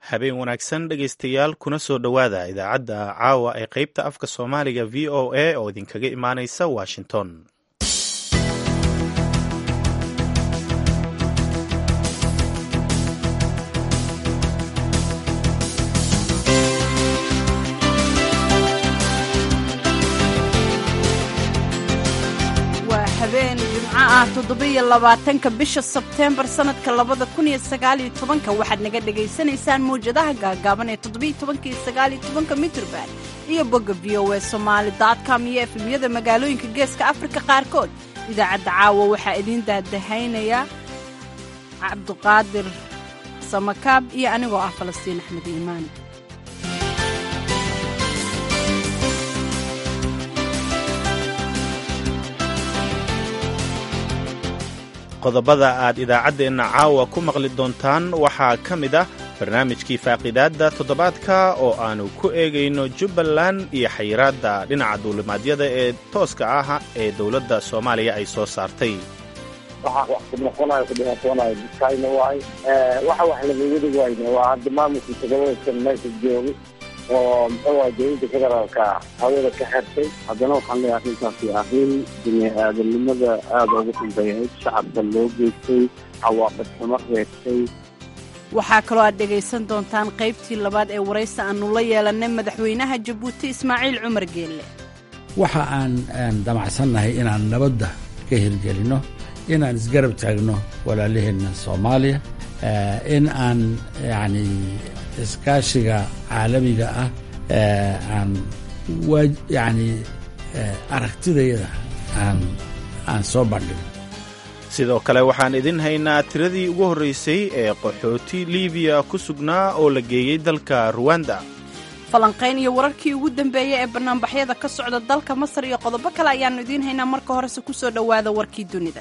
habeen wanaagsan dhegaystayaal kuna soo dhowaada idaacadda caawa ee qaybta afka soomaaliga v o a oo idinkaga imaanaysa washington waa habeen jimco ah toddobiyo labaatanka bisha sebteembar sannadka labada kun iyo sagaaliyo tobanka waxaad naga dhegaysanaysaan mawjadaha gaagaaban ee toddobiyo tobanka iyo sagaaliyo tobanka mitrban iyo bogga v o e somaali com iyo efemyada magaalooyinka geeska afrika qaarkood idaacadda caawa waxaa idiin daadahaynaya cabduqaadir samakaab iyo anigoo ah falastiin axmed iimaan qodobada aad idaacaddeenna caawa ku maqli doontaan waxaa ka mid ah barnaamijkii faaqidaadda toddobaadka oo aannu ku eegayno jubbaland iyo xayiraadda dhinaca duulimaadyada ee tooska ah ee dowladda soomaaliya ay soo saartay waxa wax ku noqonayo ku dhibaatoonayo dadkayna waay waxa wax lagaga dhig wayne waa hadda maamulka todobadaysan meesha jooga oo muxuu waay dowladda federaalka hawada ka xirtay haddana waxaan leeyahay arrintaasi arrin bini aadamnimada aada ugu dambeeyayd shacabka loo geystay cawaaqib xumo reebtay waxaa kaloo aad dhegaysan doontaan qaybtii labaad ee waraysi aannu la yeelannay madaxweynaha jabuuti ismaaciil cumar geelle waxa aan damacsannahay inaan nabadda ka hirgelinno inaan isgarab taagno walaalaheenna soomaaliya in aan yacni iskaashiga caalamiga ah aan yacni aragtidayada aan aan soo bandhigno sidoo kale waxaan idin haynaa tiradii ugu horraysay ee qaxooti liibiya ku sugnaa oo la geeyey dalka ruwanda falanqayn iyo wararkii ugu dambeeyey ee bannaanbaxyada ka socda dalka masar iyo qodobo kale ayaannu idiin haynaa marka horese ku soo dhowaada warkii dunida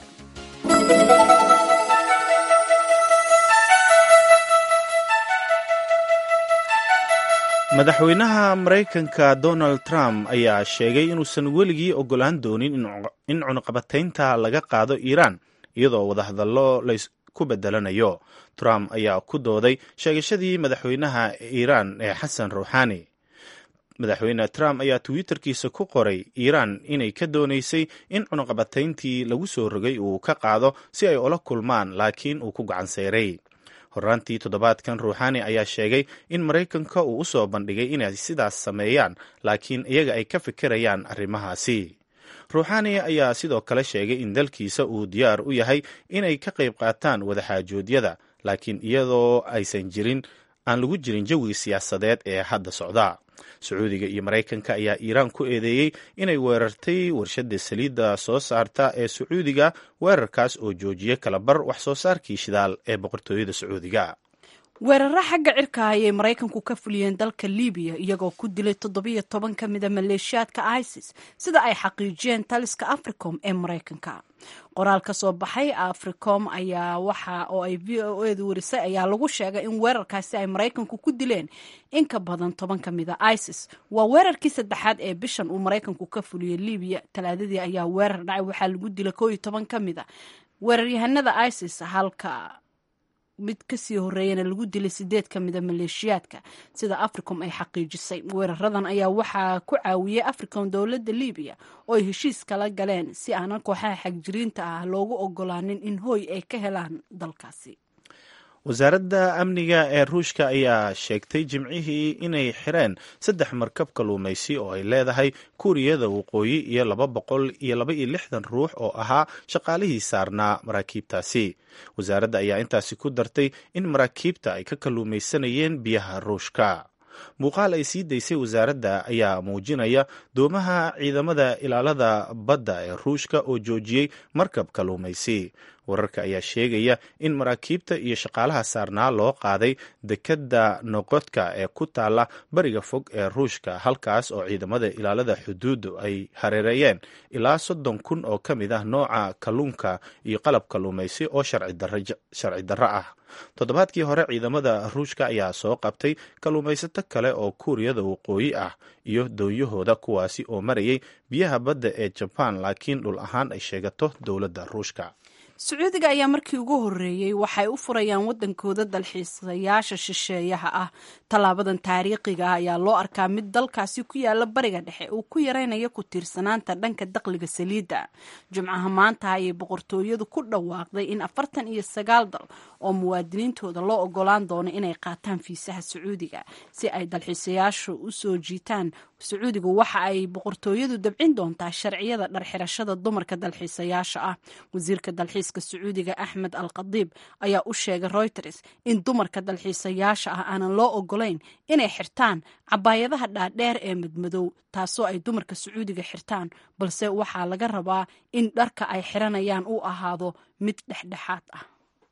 madaxweynaha maraykanka donald trump ayaa sheegay inuusan weligii oggolaan doonin in cunuqabataynta laga qaado iiraan iyadoo wadahadallo laysku bedelanayo trump ayaa ku dooday sheegashadii madaxweynaha iiraan ee xasan ruuxaani madaxweyne trump ayaa twitterkiisa ku qoray iiraan inay ka doonaysay in cunuqabatayntii lagu soo rogay uu ka qaado si ay ula kulmaan laakiin uu ku gacan seyray horraantii toddobaadkan ruuxaani ayaa sheegay in maraykanka uu u soo bandhigay inay sidaas sameeyaan laakiin iyaga ay ka fikirayaan arrimahaasi ruuxaani ayaa sidoo kale sheegay in dalkiisa uu diyaar u yahay inay ka qayb qaataan wadaxaajoodyada laakiin iyadoo aysan jirin aan lagu jirin jawiga siyaasadeed ee hadda socda sacuudiga iyo maraykanka ayaa iiraan ku eedeeyey inay weerartay warshadda saliidda soo saarta ee sacuudiga weerarkaas oo joojiyey kalabar wax soo saarkii shidaal ee boqortooyada sacuudiga weeraro xagga cirka ayay maraykanku ka fuliyeen dalka libiya iyagoo ku dilay toddobiyo toban ka mida maleeshiyaadka isis sida ay xaqiijiyeen taliska africom ee maraykanka qoraal ka soo baxay africom ayaa waxa oo ay v o edu warisay ayaa lagu sheegay in weerarkaasi ay maraykanku ku dileen in ka badan toban ka mida isis waa weerarkii saddexaad ee bishan uu maraykanku ka fuliyey libiya talaadadii ayaa weerar dhacay waxaa lagu dilay koo iyo toban ka mida weeraryahanada isis halka mid kasii horeeyana lagu dilay sideed ka mida maleeshiyaadka sida africom ay xaqiijisay weeraradan ayaa waxaa ku caawiyey africom dowladda libiya oo ay heshiis kala galeen si aanan kooxaha xagjiriinta ah loogu ogolaanin in hooy ay ka helaan dalkaasi wasaaradda amniga ee ruushka ayaa sheegtay jimcihii inay xireen saddex markab kalluumaysi oo ay leedahay kuuriyada waqooyi iyo laba boqol iyo laba iyo lixdan ruux oo ahaa shaqaalihii saarnaa maraakiibtaasi wasaaradda ayaa intaasi ku dartay in maraakiibta ay ka kalluumaysanayeen biyaha ruushka muuqaal ay sii daysay wasaaradda ayaa muujinaya doomaha ciidamada ilaalada badda ee ruushka oo joojiyey markab kalluumaysi wararka ayaa sheegaya in maraakiibta iyo shaqaalaha saarnaa loo qaaday dekedda noqodka ee ku taalla bariga fog ee ruushka halkaas oo ciidamada ilaalada xuduuddu ay hareereeyeen ilaa soddon kun oo ka mid ah nooca kalluunka iyo qalab kalluumaysi oo sharci darro ah toddobaadkii hore ciidamada ruushka ayaa soo qabtay kalluumaysato kale oo kuuriyada waqooyi ah iyo doonyahooda kuwaasi oo marayay biyaha badda ee jabaan laakiin dhul ahaan ay sheegato dowladda ruushka sacuudiga ayaa markii ugu horeeyey waxay u furayaan wadankooda dalxiisayaasha shisheeyaha ah tallaabadan taariikhiga ah ayaa loo arkaa mid dalkaasi ku yaala bariga dhexe uu ku yaraynayo ku tiirsanaanta dhanka dakhliga saliidda jimcaha maanta ayay boqortooyadu ku dhawaaqday in afartan iyo sagaal dal oo muwaadiniintooda loo ogolaan doono inay qaataan fiisaha sacuudiga si ay dalxiisayaashu u soo jiitaan sacuudigu waxa ay boqortooyadu dabcin doontaa sharciyada dharxirashada dumarka dalxiisayaasha ah wasiirka dalxiiska sacuudiga axmed al khadiib ayaa u sheegay reuters in dumarka dalxiisayaasha ah aanan loo ogolayn inay xirtaan cabaayadaha dhaadheer ee madmadow taasoo ay dumarka sacuudiga xirtaan balse waxaa laga rabaa in dharka ay xiranayaan uu ahaado mid dhexdhexaad ah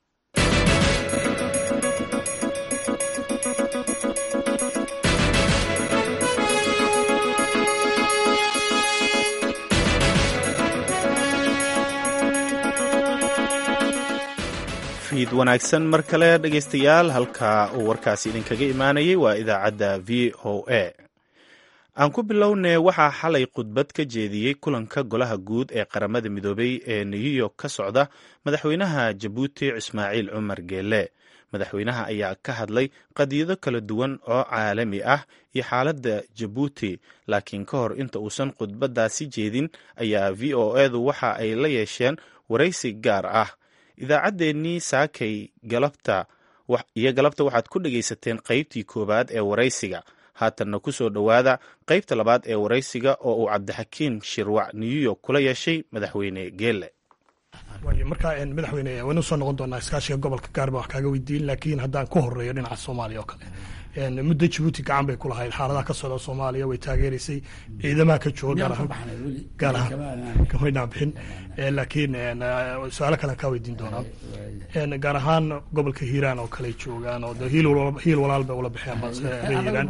fiid wanaagsan mar kale dhegaystayaal halka uu warkaasi idinkaga imaanayay waa idaacadda v o a aan ku bilownee waxaa xalay khudbad ka jeediyey kulanka golaha guud ee qaramada midoobay ee new york ka socda madaxweynaha jabuuti ismaaciil cumar geele madaxweynaha ayaa ka hadlay qadiyado kala duwan oo caalami ah iyo xaaladda jabuuti laakiin ka hor inta uusan khudbaddaasi jeedin ayaa v o edu waxa ay la yeesheen waraysi gaar ah idaacaddeenii saakay galabta iyo galabta waxaad ku dhegaysateen qaybtii koowaad ee waraysiga haatanna ku soo dhowaada qaybta labaad ee waraysiga oo uu cabdixakiim shirwac new york kula yeeshay madaxweyne geele waayo markaa madaxweyne waynu soo noqon doonaa iskaashiga gobolka gaarba wax kaaga weydiin laakiin haddaan ku horeeyo dhinaca soomaaliya oo kale muddo jabuuti gacan bay ku lahayd xaaladaha ka socda soomaaliya way taageeraysay ciidamaha ka jooga gaar ahaan kamay dhaabixin laakiin su-aalo kalean kaa weydiin doonaa gaar ahaan gobolka hiiraan oo kale joogaan oo hiil walaal bay ula baxeen hiiraan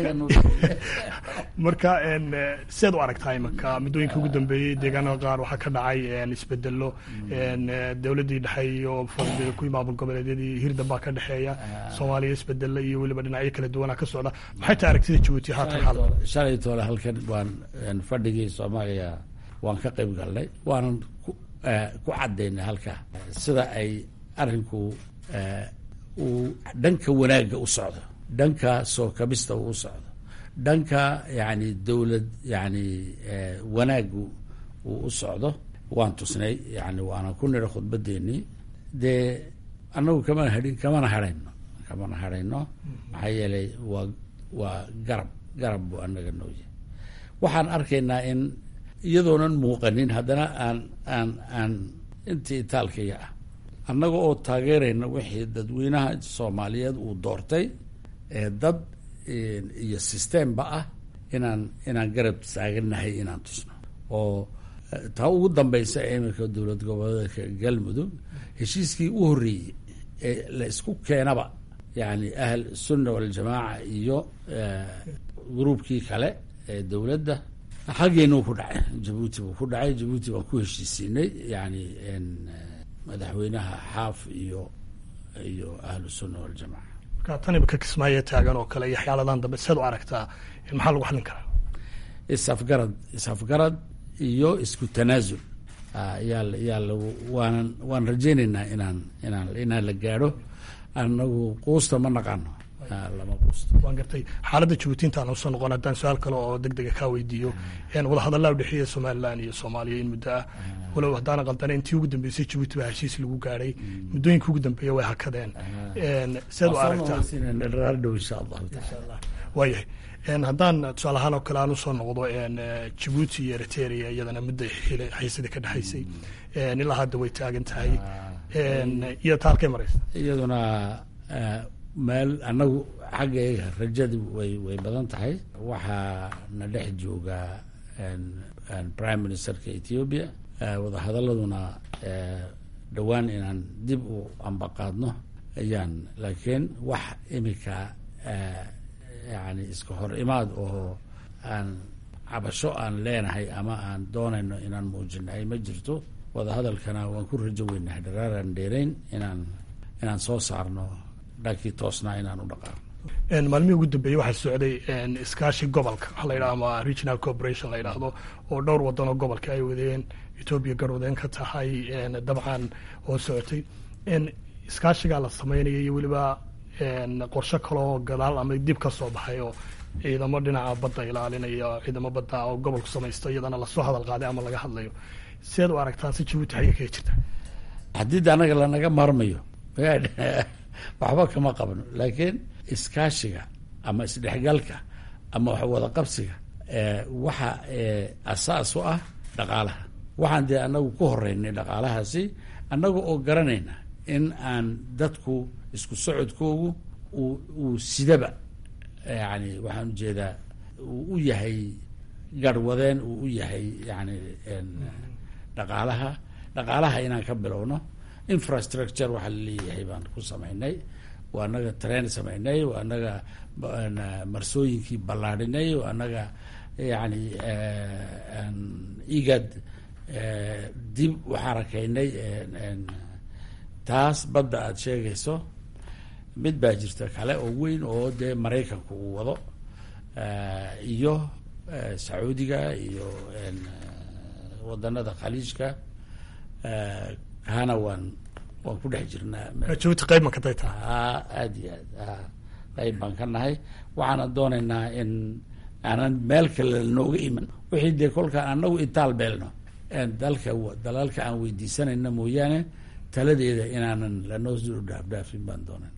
marka siaad u aragtaa imaka muddooyinka ugu dambeeyey deegaanada qaar waxaa ka dhacay isbedelo dowladdii dhexe iyo kuwii maamul goboleedyadii hirdan baa ka dhexeeya soomaaliya isbedelo iyo weliba dhinacyo kala duwanaa ka socda maxay tahay aragtida jabuuti haatan xaal shalay toole halkan waan fadhigii soomaaliya waan ka qayb galnay waanan ku cadaynay halka sida ay arinku uu dhanka wanaagga u socdo dhanka soo kabista uu u socdo dhanka yani dowlad yani wanaaggu uu u socdo waan tusnay yani waana ku nira khudbadeennii dee annagu kamana hadhin kamana hadhayno kamana hadhayno maxaa yeelay waa waa garab garab buu annaga noo yahay waxaan arkaynaa in iyadoonan muuqanin haddana aan aan aan intii itaalkaya ah annaga oo taageerayna wixii dadweynaha soomaaliyeed uu doortay ee dad iyo systemba ah inaan inaan garab taagannahay inaan tusno oo taa ugu dambaysa ee iminka dowlad goboleedka galmudug heshiiskii u horreeyey ee la isku keenaba yani ahl sunna waljamaaca iyo gruubkii kale ee dowladda xaggeenuu ku dhacay jabuuti buu ku dhacay jabuuti baan ku heshiisiinay yani madaxweynaha xaaf iyo iyo ahlu sunna waljamaca marka tan imika kismaayo taagan oo kale iyo xyaaladan dambe sead u aragtaa maxaa lagu xallin karaa isafgarad isafgarad iyo isku tanaasul yaa yaa lagu waanan waan rajaynaynaa inaan inaan inaan la gaadho anagu quusta ma naqaano lama quusto waan gartay xaaladda jabuuti intaan usoo noqon haddaan su-aal kale oo deg dega kaa weydiiyo wadahadallaa udhexeeya somalilan iyo soomaaliya in muddo ah walow haddaana qaldana intii ugu dambeysay jabuuti baa heshiis lagu gaadhay muddooyinka ugu dambeeya way hakadeen sead u aragtaa dhow insha allahu taala waayahay haddaan tusaale ahaan oo kale aan usoo noqdo jabuuti iyo eritrea iyadana mudda xiisadii ka dhexaysay ilaa hadda way taagan tahay iyo taalkay maraysa iyaduna meel annagu xaggayga rajadu way way badan tahay waxaa na dhex jooga prime ministerka ethiopia wadahadaladuna dhowaan inaan dib u ambaqaadno ayaan laakiin wax imika yani iska hor imaad oo aan cabasho aan leenahay ama aan doonayno inaan muujinahay ma jirto wadahadalkana waan ku rajo weynahay dharaaraan dheerayn inaan inaan soo saarno dhankii toosnaa inaan u dhaqaaqno maalmihii ugu dambeeyey waxaa socday iskaashi gobolka waxa la yidhaha ama regional corporation la yidhaahdo oo dhowr wadan oo gobolka ay wadeen etoobiya garwadeen ka tahay dabcan oo socotay iskaashigaa la sameynaya iyo weliba qorshe kaloo gadaal ama dib ka soo baxay oo ciidamo dhinaca badda ilaalinaya ciidamo badda oo gobolku samaysto iyadana lasoo hadal qaaday ama laga hadlayo sideed u aragtaan si jabuuti xagga kaga jirta haddii de anaga lanaga maarmayo waxba kama qabno laakiin iskaashiga ama isdhexgalka ama wax wada qabsiga waxa asaas u ah dhaqaalaha waxaan dee anagu ku horeynay dhaqaalahaasi annaga oo garanayna in aan dadku isku socodkoogu uu sidaba yani waxaan ujeedaa uu u yahay garhwadeen uu u yahay yani dhaqaalaha dhaqaalaha inaan ka bilowno infrastructure waxaa laleeyahay baan ku samaynay waa anaga train samaynay waa anaga marsooyinkii ballaadhinay waa anaga yani igad dib u xarakaynay taas badda aada sheegayso mid baa jirta kale oo weyn oo dee maraykanku uu wado iyo sacuudiga iyo wadanada khaliijka kaana waan waan ku dhex jirnaa jabuuti qayb ma katay taha aada iyo aad qayb baan ka nahay waxaana doonaynaa in aanan meel kale nooga iman wixii dee kolkaan anagu intaal beelno dalka dalalka aan weydiisanayna mooyaane taladeeda inaanan lanoo soo dhaafdhaafin baan doonayna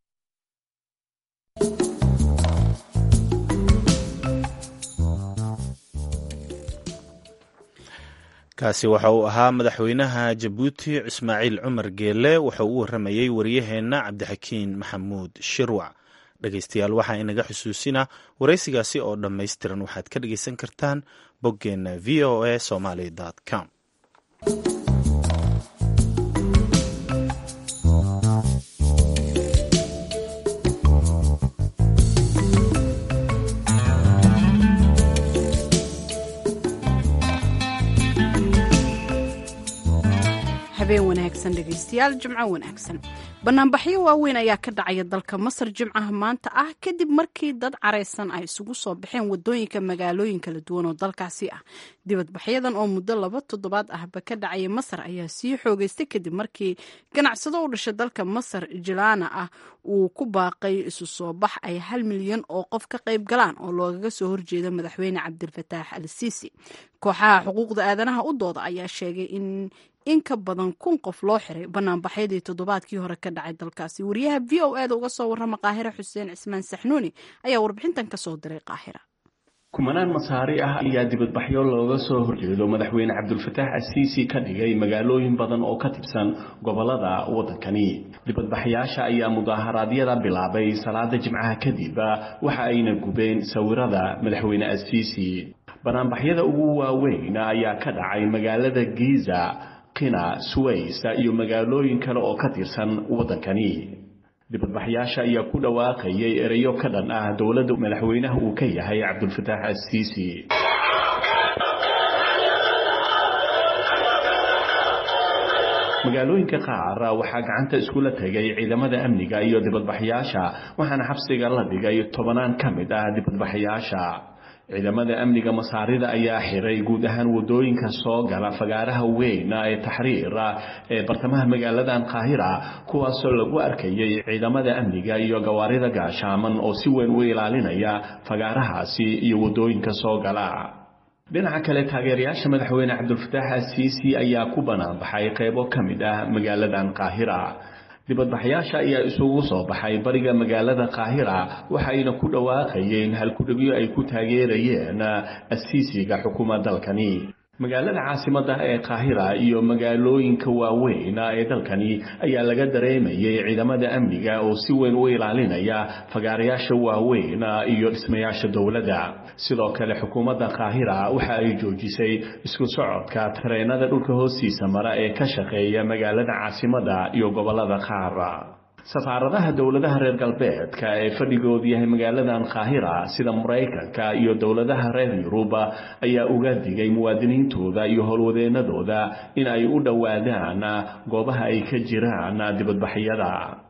kaasi waxa uu ahaa madaxweynaha jabuuti ismaaciil cumar geele wuxuu u waramayey waryaheenna cabdixakiin maxamuud shirwac dhegeystayaal waxaa inaga xusuusina waraysigaasi oo dhammaystiran waxaad ka dhegeysan kartaan boggeenna v o a somaly com habeen wanaagsan dhegaystayaal jimco wanaagsan banaanbaxyo waaweyn ayaa ka dhacaya dalka masar jimcaha maanta ah kadib markii dad caraysan ay isugu soo baxeen wadooyinka magaalooyin kala duwan oo dalkaasi ah dibadbaxyadan oo muddo laba toddobaad ahba ka dhacaya masar ayaa sii xoogeystay kadib markii ganacsado u dhashay dalka masar jilana ah uu ku baaqay isu soo bax ay hal milyan oo qof ka qayb galaan oo loogaga soo horjeeda madaxweyne cabdilfataax al siisi kooxaha xuquuqda aadanaha u dooda ayaa sheegay in in ka badan kun qof loo xiray banaanbaxyadii toddobaadkii hore ka dhacay dalkaasi wariyaha v o e da uga soo warrama qaahira xuseen cismaan saxnuuni ayaa warbixintan ka soo diray qaahira kumanaan masaari ah ayaa dibadbaxyo looga soo horjeedo madaxweyne cabdulfataax asiisi ka dhigay magaalooyin badan oo ka tirsan gobolada waddankani dibadbaxyaasha ayaa mudaaharaadyada bilaabay salaada jimcaha kadib waxa ayna gubeen sawirada madaxweyne asiisi banaanbaxyada ugu waaweyn ayaa ka dhacay magaalada giza kina suways iyo magaalooyin kale oo ka tirsan waddankani dibadbaxyaasha ayaa ku dhawaaqayay ereyo ka dhan ah dowladda madaxweynaha uu ka yahay cabdulfataax asiisi magaalooyinka qaar waxaa gacanta iskula tegay ciidamada amniga iyo dibadbaxyaasha waxaana xabsiga la dhigay tobanaan ka mid ah dibadbaxyaasha ciidamada amniga masaarida ayaa xiray guud ahaan wadooyinka soo gala fagaaraha weyn ee taxriira ee bartamaha magaaladan qaahira kuwaasoo lagu arkayay ciidamada amniga iyo gawaarida gaashaaman oo si weyn u ilaalinaya fagaarahaasi iyo wadooyinka soo gala dhinaca kale taageerayaasha madaxweyne cabdulfataax asiisi ayaa ku banaanbaxay qaybo ka mid ah magaaladan qaahira dibadbaxyaasha ayaa isugu soo baxay bariga magaalada qaahira waxayna ku dhawaaqayeen halkudhegyo ay ku taageerayeen asiisiga xukuma dalkani magaalada caasimadda ee qaahira iyo magaalooyinka waaweyn ee dalkani ayaa laga dareemayay ciidamada amniga oo si weyn u ilaalinaya fagaarayaasha waaweyn iyo dhismayaasha dowladda sidoo kale xukuumadda qaahira waxa ay joojisay isku socodka tareenada dhulka hoostiisa mara ee ka shaqeeya magaalada caasimadda iyo gobolada qaar safaaradaha dowladaha reer galbeedka ee fadhigoodu yahay magaaladan qaahira sida maraykanka iyo dowladaha reer yuruba ayaa uga digay muwaadiniintooda iyo howlwadeenadooda in ay u dhowaadaan goobaha ay ka jiraan dibadbaxyada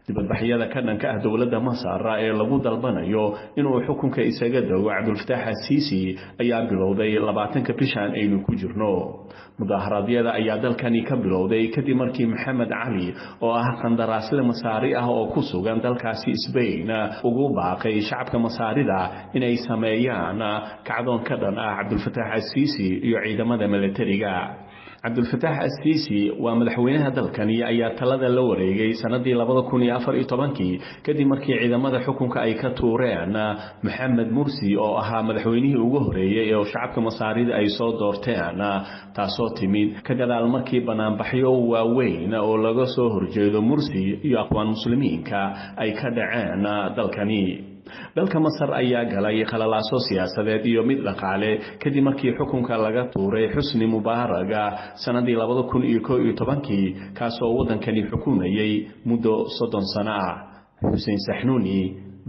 dibadbaxyada ka dhanka ah dowladda masar ee lagu dalbanayo inuu xukunka isaga dago cabdulfataax asiisi ayaa bilowday labaatanka bishan aynu ku jirno mudaaharaadyada ayaa dalkani ka bilowday kadib markii maxamed cali oo ah qandaraasle masaari ah oo ku sugan dalkaasi sbain ugu baaqay shacabka masaarida inay sameeyaan kacdoon ka dhan ah cabdulfataax asiisi iyo ciidamada milatariga cabdulfataax asiisi waa madaxweynaha dalkani ayaa talada la wareegay sanadii labada kun iyo afar iyo tobankii kadib markii ciidamada xukunka ay ka tuureen maxamed mursi oo ahaa madaxweynihii ugu horeeyey oo shacabka masaarida ay soo doorteen taasoo timid ka gadaal markii banaanbaxyo waaweyn oo laga soo horjeedo mursi iyo aqwaan muslimiinka ay ka dhaceen dalkani dalka masar ayaa galay khalalaaso siyaasadeed iyo mid dhaqaale kadib markii xukunka laga tuuray xusni mubaaraga sanadii labada kun iyo koo iyo tobankii kaasoo waddankani xukumayay muddo soddon sano ah xuseen saxnuuni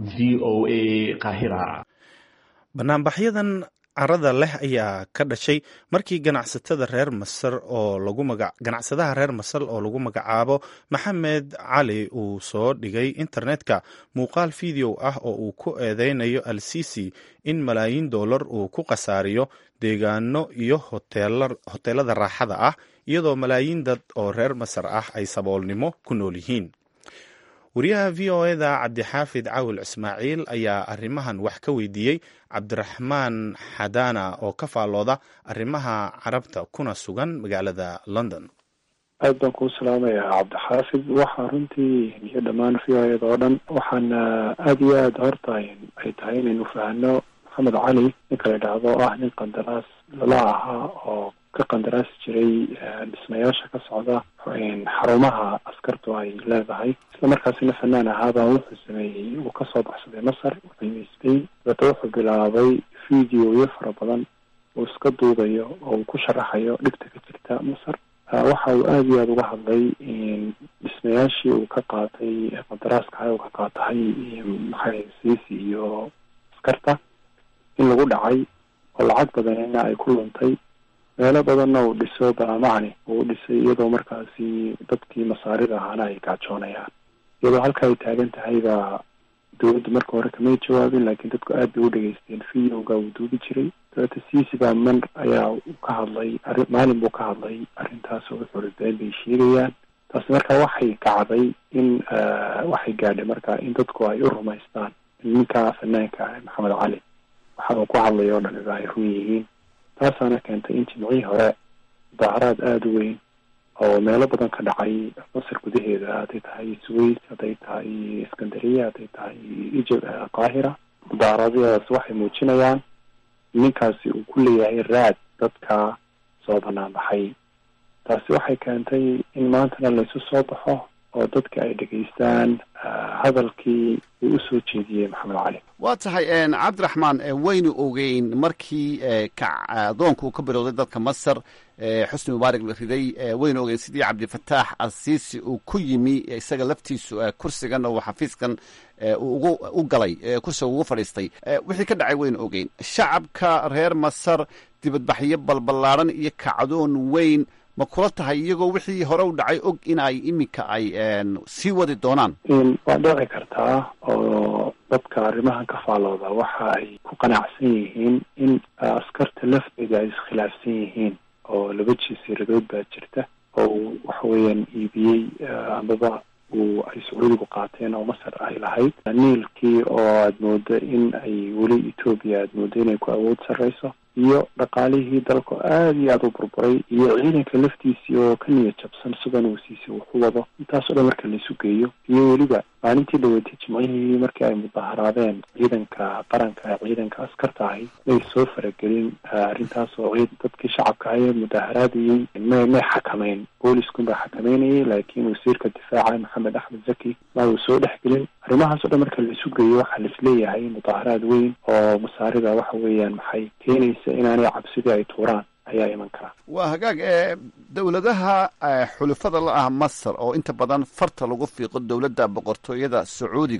v o a qaahira banaanbaxyadan carada leh ayaa ka dhashay markii ganacsatada reer masar oo lagu maga ganacsadaha reer masar oo lagu magacaabo maxamed cali uu soo dhigay internetka muuqaal video ah oo uu ku eedeynayo al sisi in malaayiin dollar uu ku khasaariyo deegaano iyo hoteelada raaxada ah iyadoo malaayiin dad oo reer masar ah ay saboolnimo ku nool yihiin wariyaha v o eda cabdixaafid cawil ismaaciil ayaa arrimahan wax ka weydiiyey cabdiraxmaan xadaana oo ka faallooda arrimaha carabta kuna sugan magaalada london aad baan kuu salaamayaa cabdixaafid waxaa runtii iyo dhammaan v o eda oo dhan waxaana aada iyo aada horta ay tahay inaynu fahno maxamed cali ninka la idhaahdo oo ah nin qandaraas lala ahaa oo ka qandaraasi jiray dhismayaasha ka socda xarumaha askartu ay leedahay isla markaasina fanaan ahaabaa wuxuu sameeyey uu kasoo baxsaday masar wuxuu yimi spain dabeeta wuxuu bilaabay videoyo fara badan uu iska duubayo oo uu ku sharaxayo dhibta ka jirta masar waxa uu aada iyo aada uga hadlay dhismayaashii uu ka qaatay qandaraaska uu ka qaatahay maxay siisi iyo askarta in lagu dhacay oo lacag badanina ay ku luntay meelo badanna uu dhiso baamacni uu dhisay iyadoo markaasi dadkii masaarida ahaana ay gaajoonayaan iyadoo halka ay taagan tahay baa dowladda marka hore kamay jawaabin laakiin dadku aad bay u dhegeysteen videoga uu duubi jiray dabeeta ciisi baa man ayaa ka hadlay arri maalin buu ka hadlay arrintaas oo wuxuu been bay sheegayaan taasi marka waxay kacday in waxay gaadhay marka in dadku ay u rumaystaan ninka fanaanka maxamed cali waxa uu ku hadlay oo dhaniba ay run yihiin taasaana keentay in jimcihii hore mudaaharaad aada u weyn oo meelo badan ka dhacay masar gudaheeda hadday tahay sways hadday tahay iskandariya hadday tahay ijib qaahira mudaaharaadadaas waxay muujinayaan ninkaasi uu ku leeyahay raad dadka soo banaan baxay taasi waxay keentay in maantana laysu soo baxo oo dadka ay dhegaystaan hadalkii uu usoo jeediyey maxamed cali waa tahay cabdiraxmaan waynu ogeyn markii kacdoonka uu ka bilowday dalka masar xusni mubaarak la riday waynu ogeyn sidii cabdifataax alsiisi uu ku yimi isaga laftiisu kursigan oo xafiiskan ugu u galay kursiga ugu fadhiistay wixii ka dhacay waynu ogeyn shacabka reer masar dibadbaxyo balballaadhan iyo kacdoon weyn ma kula tahay iyagoo wixii hore u dhacay og in ay iminka ay sii wadi doonaan waa dhici kartaa oo dadka arrimahan ka faalooda waxa ay ku qanacsan yihiin in askarta lafteeda ay iskhilaafsan yihiin oo laba jasiiradood baa jirta oo waxa weeyaan iibiyey amaba uu ay sacuudigu qaateen oo masar ay lahayd niilkii oo aada moodo in ay weli etoobiya aada moodo inay ku awood sarreyso iyo dhaqaalihii dalku aada iyo aada u burburay iyo ciidanka laftiisii oo ka niyad jabsan sidan uu siisay wuxu wado intaas o dhan marka laisu geeyo iyo weliba maalintii dhaweetay jimcihii markii ay mudaharaadeen ciidanka qaranka ciidanka askarta ahi may soo faragelin arrintaas oo dadkii shacabka ahaye mudaharaadayey may may xakameyn booliskuun baa xakameynayay laakiin wasiirka difaaca maxamed axmed zaki ma uu soo dhexgelin arrimahaas o dhan marka laisu geeyo waxaa laisleeyahay mudaharaad weyn oo masaarida waxa weeyaan maxay keenaysa inaanay cabsidii ay tuuraan ayaa iman karaa waa hagaag dowladaha xulufada la ah masar oo inta badan farta lagu fiiqo dowladda boqortooyada sacuudigu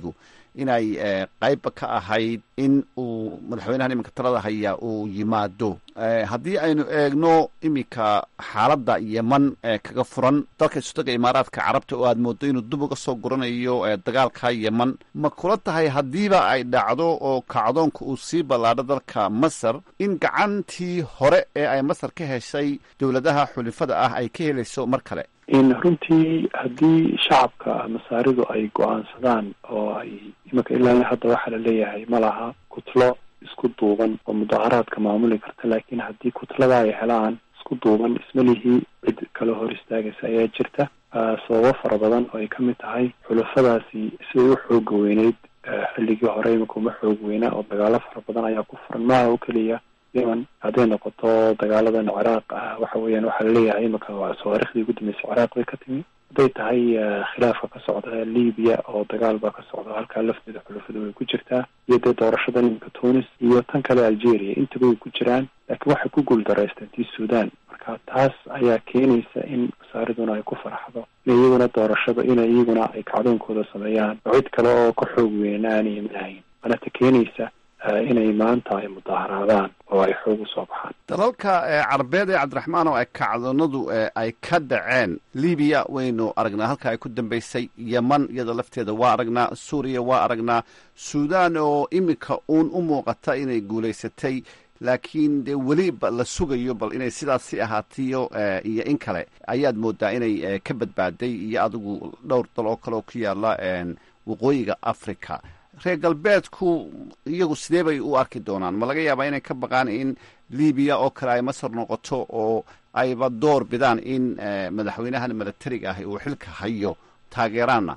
inay qaybba ka ahayd in uu madaxweynahan iminka talada haya uu yimaado haddii aynu eegno iminka xaaladda yeman kaga furan dalka istaga imaaraadka carabta oo aad moodo inuu dib uga soo guranayo dagaalka yeman ma kula tahay haddiiba ay dhacdo oo kacdoonka uu sii ballaadho dalka masar in gacantii hore ee ay masar ka heshay dowladaha xulifada ah ay ka helayso mar kale in runtii haddii shacabka masaaridu ay go-aansadaan oo ay imanka ilaa hadda waxaa la leeyahay ma laha kutlo isku duuban oo mudaharaadka maamuli karta laakiin haddii kutlada ay helaan isku duuban ismalihii cid kala hor istaagaysa ayaa jirta sababo fara badan oo ay ka mid tahay xulafadaasi siday u xooga weyneyd xilligii hore iminka uma xoog weynaa oo dagaalo fara badan ayaa ku furan maaha oo keliya yemen hadday noqoto dagaaladan ciraaq ah waxa weeyaan waxaa laleeyahay iminka tawaariikhdii ugu dambeysay ciraaq bay ka timi hadday tahay khilaafka ka socda libiya oo dagaal baa ka socda halkaa lafteeda xulafada way ku jirtaa iyo dee doorashadan iminka tunis iyo tan kale algeria intaba way ku jiraan laakiin waxay ku guuldareysteen tii sudan marka taas ayaa keenaysa in masaariduna ay ku farxdo in iyaguna doorashada in iyaguna ay kacdoonkooda sameeyaan oo cid kale oo ka xoog weyna aanay imanahayn manata keenaysa inay maanta ay mudaaharaadaan oo ay xoog usoo baxaan dalalka carabeed ee cabdiraxmaan oo ay kacdoonadu ay ka dhaceen libiya waynu aragnaa halka ay ku dambeysay yeman iyadoo lafteeda waa aragnaa suuriya waa aragnaa suudan oo iminka uun u muuqata inay guulaysatay laakiin dee weli la sugayo bal inay sidaasi ahaatiyo iyo in kale ayaad moodaa inay ka badbaaday iyo adigu dhowr dal oo kale oo ku yaala waqooyiga africa reer galbeedku iyagu sidee bay u arki doonaan ma laga yaabaa inay ka baqaan in libiya oo kale ay masar noqoto oo ayba door bidaan in madaxweynahan milatariga ah uu xilka hayo taageeraana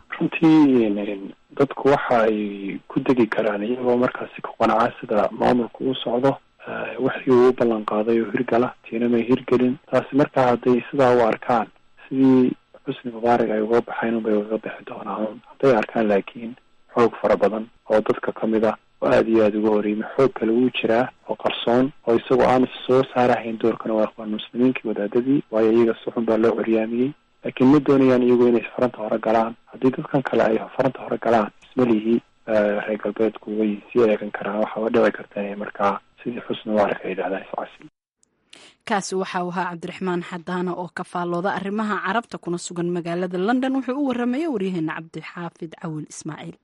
runtii dadku waxa ay ku degi karaan iyagoo markaasi ku qanacaa sida maamulku u socdo wixii uu u ballan qaaday oo hirgala tiina may hirgelin taasi markaa hadday sidaa u arkaan sidii xusni mubaarak ay uga baxayn unbay ugaga bixi doonaan hadday arkaan laakiin xoog fara badan oo dadka ka mid ah oo aada iyo aada uga horeymay xoog kale wuu jiraa oo qarsoon oo isagoo aan soo saarahayn doorkana waa ikhwaan muslimiinkii wadaadadii waayo iyaga si xun baa loo curyaamiyey laakiin ma doonayaan iyagu inay faranta hore galaan haddii dadkan kale ay faranta hore galaan ismalihii reer galbeedku way sii eegan karaan waxaaba dhici karta inay markaa sidii xusni mubaarak ay yidhahdaan iscasi kaasi waxa uu ahaa cabdiraxmaan xadaana oo ka faallooda arrimaha carabta kuna sugan magaalada london wuxuu u warramaya waryaheena cabdixaafid cawil ismaaciil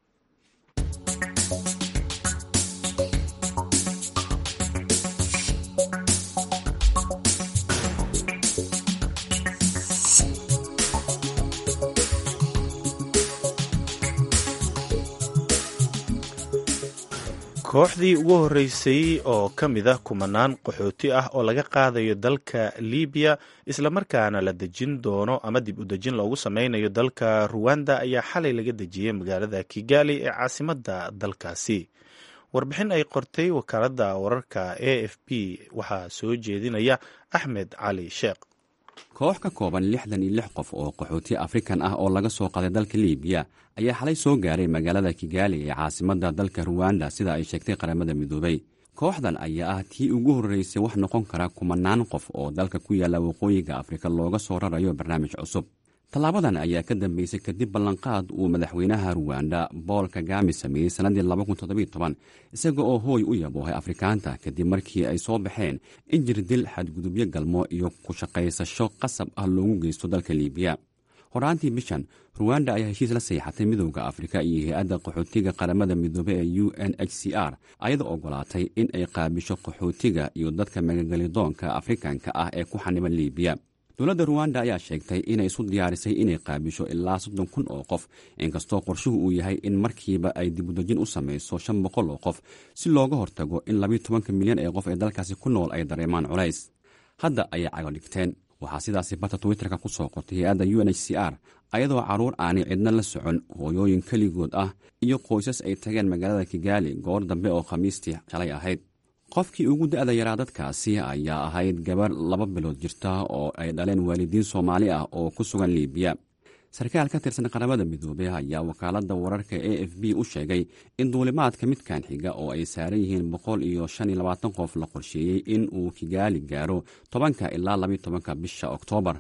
kooxdii ugu horreysay oo ka mid ah kumanaan qaxooti ah oo laga qaadayo dalka libiya islamarkaana la dejin doono ama dib u dejin loogu sameynayo dalka ruwanda ayaa xalay laga dejiyey magaalada kigali ee caasimadda dalkaasi warbixin ay qortay wakaaladda wararka a f b waxaa soo jeedinaya axmed cali sheekh koox ka kooban lixdan iyo lix qof oo qaxooti afrikan ah oo laga soo qaday dalka libiya ayaa xalay soo gaaray magaalada kigaali ee caasimadda dalka ruwanda sida ay sheegtay qaramada midoobay kooxdan ayaa ah tii ugu horreysay wax noqon kara kumanaan qof oo dalka ku yaalla waqooyiga afrika looga soo rarayo barnaamij cusub tallaabadan ayaa ka dambeysay kadib ballanqaad uu madaxweynaha ruwanda bool kagami sameeyey sannaddii isaga oo hooy u yaboohay afrikaanta kadib markii ay soo baxeen in jirdil xadgudubyo galmo iyo ku shaqaysasho qasab ah loogu geysto dalka liibiya horaantii bishan ruwanda ayaa heshiis la seexatay midowda afrika iyo hay-adda qaxootiga qaramada midoobe ee u n h c r ayadoo ogolaatay in ay qaabisho qaxootiga iyo dadka magagelidoonka afrikanka ah ee ku xaniban liibiya dowladda ruwanda ayaa sheegtay inay isu diyaarisay inay qaabisho ilaa soddon kun oo qof inkastoo qorshuhu uu yahay in markiiba ay dibudejin u samayso shan boqol oo qof si looga hortago in labiyo tobanka milyan ee qof ee dalkaasi ku nool ay dareemaan culays hadda ayay cago dhigteen waxaa sidaasi barta twitterka ku soo qortay hay-adda u n h c r ayadoo carruur aanay cidna la socon hooyooyin keligood ah iyo qoysas ay tageen magaalada kigaali goor dambe oo khamiistii shalay ahayd qofkii ugu da-da yaraa dadkaasi ayaa ahayd gabarh laba bilood jirta oo ay dhaleen waalidiin soomaali ah oo ku sugan liibiya sarkaal ka tirsan qaramada midoobey ayaa wakaaladda wararka a f b u sheegay in duulimaadka midkan xiga oo ay saaran yihiin boqol iyo shan iyo labaatan qof la qorsheeyey in uu kigaali gaaro tobanka ilaa labiyo tobanka bisha oktoobar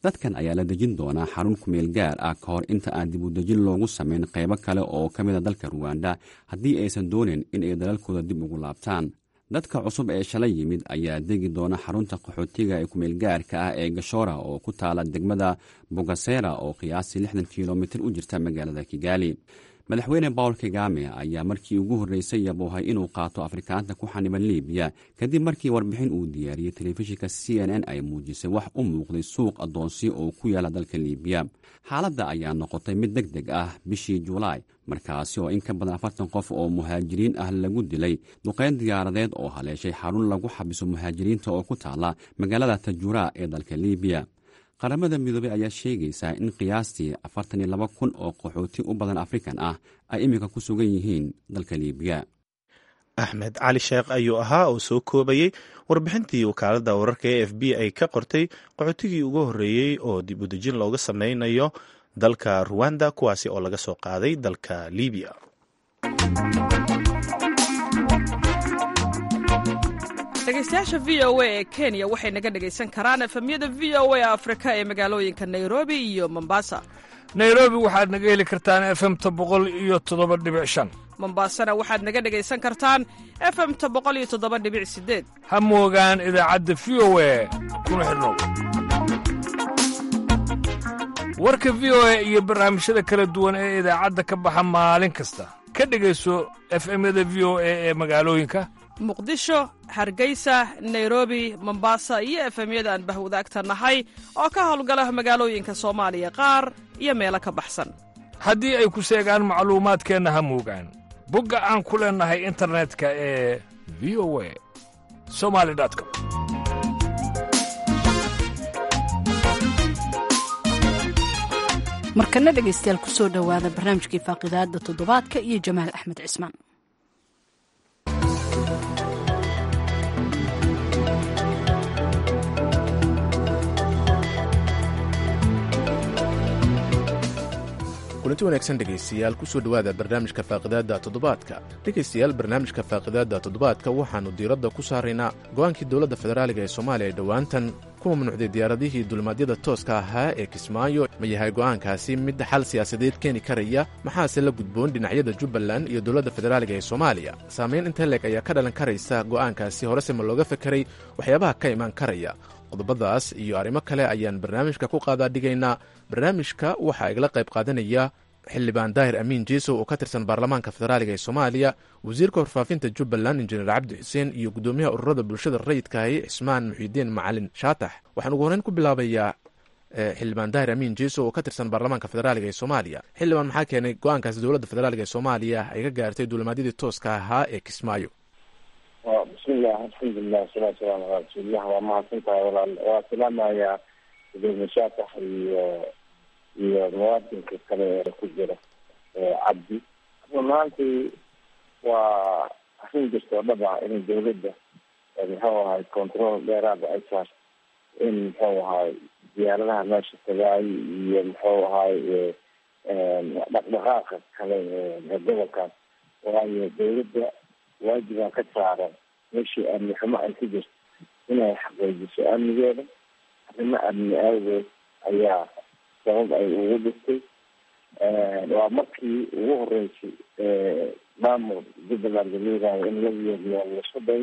dadkan ayaa la dejin doonaa xarun kumeel gaar ah ka hor inta aan dib u dejin loogu samayn qaybo kale oo ka mid a dalka ruwanda haddii aysan doonin in ay dalalkooda dib ugu laabtaan dadka cusub ee shalay yimid ayaa degi doona xarunta qaxootiga ee kumeel gaarka ah ee gashora oo ku taala degmada bogasera oo qiyaastii lixdan kilomitir u jirta magaalada kigaali madaxweyne bawl kagame ayaa markii ugu horreysay yaboohay inuu qaato afrikaanta ku xaniban libiya kadib markii warbixin uu diyaariyey telefishinka c n n ay muujisay wax u muuqday suuq addoonsi oo ku yaala dalka libiya xaaladda ayaa noqotay mid deg deg ah bishii julaay markaasi oo in ka badan afartan qof oo muhaajiriin ah lagu dilay duqeyn diyaaradeed oo haleeshay xarun lagu xabiso muhaajiriinta oo ku taala magaalada tajura ee dalka libiya qaramada midoobey ayaa sheegaysaa in qiyaastii afartan iyo laba kun oo qaxooti u badan afrikan ah ay iminka ku sugan yihiin dalka liibiya axmed cali sheekh ayuu ahaa oo soo koobayey warbixintii wakaaladda wararka e f b ay ka qortay qaxootigii ugu horreeyey oo dib u dejin looga sameynayo dalka ruwanda kuwaasi oo laga soo qaaday dalka libiya dhegeystayaasha v o a ee kenya waxay naga dhegaysan karaan efemyada v o a afrika ee magaalooyinka nairobi iyo mombasa nairobi waxaad naga heli kartaan efemta boqol iyo toddoba dhibic shan mombasana waxaad naga dhegaysan kartaan efemta boqol iyo toddoba dhibic sideed ha moogaan idaacadda v o a kuna xidhnow warka v o a iyo barnaamijyada kala duwan ee idaacadda ka baxa maalin kasta ka dhegayso efemyada v o a ee magaalooyinka muqdisho hargeysa nairobi mombasa iyo efemyada aan bahwadaagta nahay oo ka howlgala magaalooyinka soomaaliya qaar iyo meelo ka baxsan haddii ay ku seegaan macluumaadkeenna ha moogaan bogga aan ku leennahay internetka ee v o a somali com markana dhegaystayaal ku soo dhowaada barnaamijkii faaqidaada toddobaadka iyo jamaal axmed cismaan kulanti wanaagsan dhegaystayaal kusoo dhowaada barnaamijka faaqidaadda toddobaadka dhegaystayaal barnaamijka faaqidaadda toddobaadka waxaannu diiradda ku saaraynaa go'aankii dowladda federaaliga ee soomaaliya ee dhowaantan ku mamnuucday diyaaradihii dulmaadyada tooska ahaa ee kismaayo ma yahay go'aankaasi mid xal siyaasadeed keeni karaya maxaase la gudboon dhinacyada jubbaland iyo dowladda federaaliga ee soomaaliya saamayn inta leeg ayaa ka dhalan karaysa go'aankaasi horese ma looga fekeray waxyaabaha ka imaan karaya qodobadaas iyo arrimo kale ayaan barnaamijka ku qaadaa dhigaynaa barnaamijka waxaa igala qayb qaadanaya xildhibaan daahir amiin jeesow oo ka tirsan baarlamaanka federaaliga ee soomaaliya wasiirka warfaafinta jubbaland injineer cabdi xuseen iyo guddoomiyaha ururada bulshada rayidkaahi cismaan muxiidiin macalin shaatax waxaan ugu horreyn ku bilaabayaa xildhibaan daahir amiin jeesow oo ka tirsan baarlamaanka federaaliga ee soomaaliya xildhibaan maxaa keenay go-aankaasi dowladda federaaliga ee soomaaliya ay ka gaartay duulimaadyadii tooska ahaa ee kismaayo bismillah alxamdulilah wasalaatu wasalaamu calaa rasuulillah waa mahadsan tahay walaal waa salaamayaa gudoomiye shaatax iyo iyo muwaadinka kale ee ku jira cabdi run ahaantii waa arrin jirta oo dhab ah in dawladda muxuu ahay control dheeraada ay saarto in muxuu ahay diyaaradaha meesha tagaay iyo muxuu ahay dhaqdhaqaaqa kale ee gobolkaas waayo dawladda waajibaa ka saaran meeshii amni xumo ay ku jirto inay xaqiijiso amnigeeda arrimo amni awgeed ayaa sabab ay ugu dhigtay waa markii ugu horeysay maamul jubbaland leedahay in la yeeriyo lasku day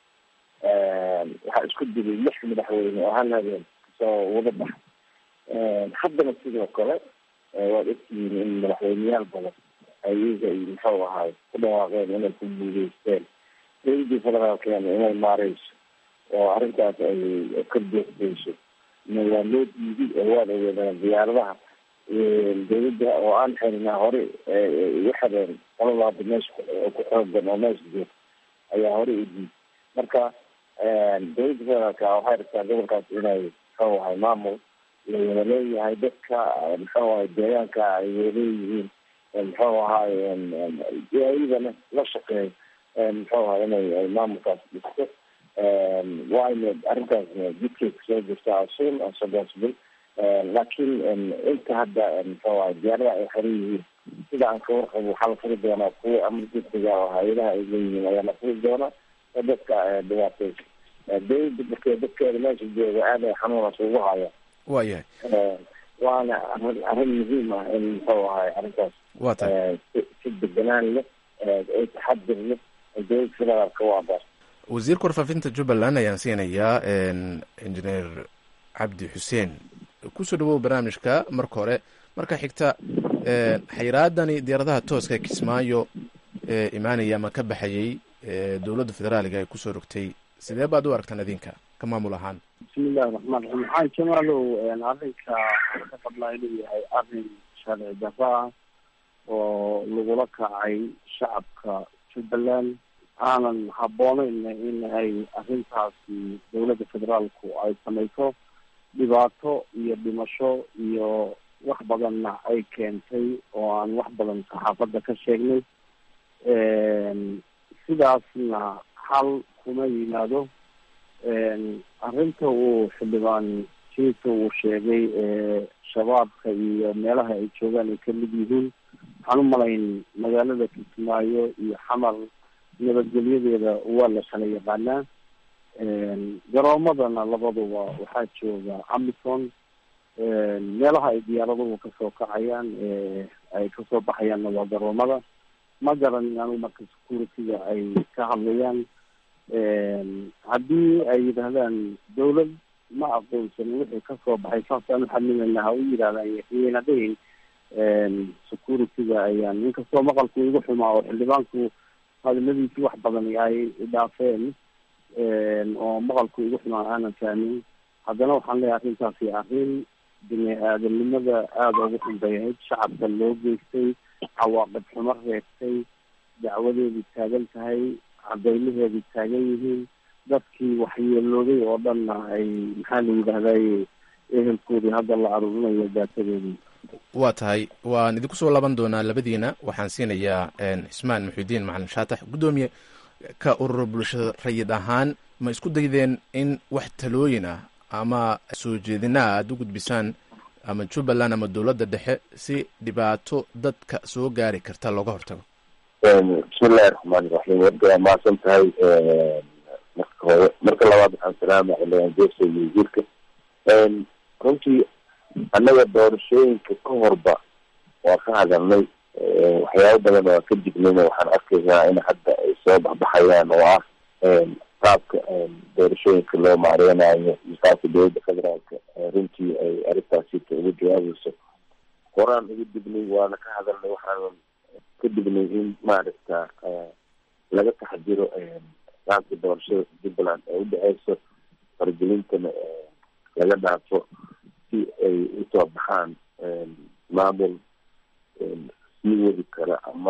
waxaa isku dilay lix madaxweyne oo hal habeen kasoo wada baxa haddana sidoo kale waad ogtihiin in madaxweyneyaal badan ay iyaga muxuu ahaay ku dhawaaqeen inay ku guuleysteen dowladii federaalkeena inay maareyso oo arrintaas ay ka doogdeyso waa loo diiday oo waad ogeedaan diyaaradaha dawladda oo aan xerinaa hore igu xireen qoladaada meesha ku xoogan oo meesha joogta ayaa hore u diiday marka dowladda federaalka waxay rabtaa gobolkaas inay muxuu ahay maamul lawada leeyahay dadka muxuu ahay deegaanka ay waleeyihiin muxuu ahaay iyadana la shaqeeyo muxuu ahay inay maamulkaas dhisto waayna arrintaasna jidkay kusoo jirtaa asun asodonsbil laakiin inta hadda muxuu ahay diyaaradaha ay xiran yihiin sida aan ka warqabo waxaa la furi doonaa kuwa amar degdega oo hay-adaha ay leeyihiin ayaa la furi doonaa oo dadka dhibaateysa dawladda markee dadkeeda meesha jooga aad ay xanuunaas ugu haya waa yahay waana arrin arrin muhiim ah in muxuu ahay arrintaas waa tahay si si deganaan leh ay taxadir leh ay dowladda federaalka u abaar wasiirka warfaafinta jubbaland ayaan siinayaa injineer cabdi xuseen kusoo dhawow barnaamijka marka hore marka xigta xayiraadani diyaaradaha tooska kismaayo ee imaanaya ama ka baxayay dowladda federaaliga ay kusoo rogtay sidee baad u aragtaan idinka ka maamul ahaan bismillahi raxmaan raxiim maxaa jamaalow arrinka ka qabnaa inuu yahay arrin sharci darro ah oo lagula kacay shacabka jubbaland aanan habbooneyn in ay arrintaasi dowladda federaalku ay samayso dhibaato iyo dhimasho iyo wax badanna ay keentay oo aan wax badan saxaafadda ka sheegnay sidaasna xal kuma yimaado arrinta uu xildhibaan jiisa uu sheegay shabaabka iyo meelaha ay joogaan ay kamid yihiin waxaan u malayn magaalada kismaayo iyo xamar nabadgelyadeeda waa la kala yaqaanaa garoomadana labaduba waxaa jooga amison meelaha ay diyaaraduhu kasoo kacayaan ay kasoo baxayaanna waa garoomada ma garanin anigu marka security-ga ay ka hadlayaan haddii ay yidhaahdaan dawlad ma aqoonsanin wixii kasoo baxay saasaan uxadlimayna ha u yidhahdaan yayna dhihin security-ga ayaan inkastoo maqalku igu xumaa oo xildhibaanku hadaladiisi wax badan ay dhaafeen oo maqalku igu xumaa aanan fahmin haddana waxaan leeyahay arrintaasi arrin bini aadamnimada aada ugu xun bay ahayd shacabka loo geystay cawaaqib xumo reebtay dacwadeedu taagan tahay cadeymaheedu taagan yihiin dadkii waxyeelooday oo dhanna ay maxaa la yidhahday ehelkoodii hadda la aruurinayo daatadoodii waa tahay waan idinku soo laaban doonaa labadiina waxaan siinayaa cismaan muxiudiin macalin shaatax guddoomiye ka urur bulshada rayid ahaan ma isku daydeen in wax talooyin ah ama soo jeedinaa aada u gudbisaan ama jubbaland ama dowladda dhexe si dhibaato dadka soo gaari karta looga hortago bismillahi raxmaani raxiim warka waa mahadsan tahay marka hore marka labaad waxaan salaama xildhibaan jeso iyo wasiirka runtii annaga doorashooyinka ka horba waa ka hadalnay waxyaabo badan waa ka dignayna waxaan arkaynaa in hadda ay soo baxbaxayaan oo ah qaabka doorashooyinka loo maareynayo iyo qaabka dowladda federaalka runtii ay arrintaasita uga jawaabayso horaan uga dignay waana ka hadalnay waxaan ka dignay in maaragta laga taxdiro qaabka doorashada jubbaland ee udhexeyso fargelintana laga dhaafo si ay usoo baxaan maamul sii wadi kara ama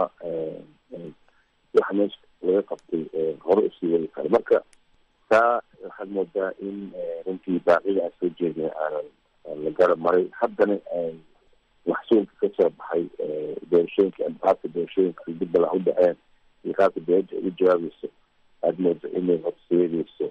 waxa meesha laga qabtay hore usii wadi kara marka taa waxaad moodaa in runtii baaqida aan soo jeedina aanan la garab maray haddana maxsuulka kasoo baxay doorashooyinka qaabka doorashooyinka jubbaland u dhaceen iyo qaabka dowladda ugu jawaabayso aada mooda inay horseedeyso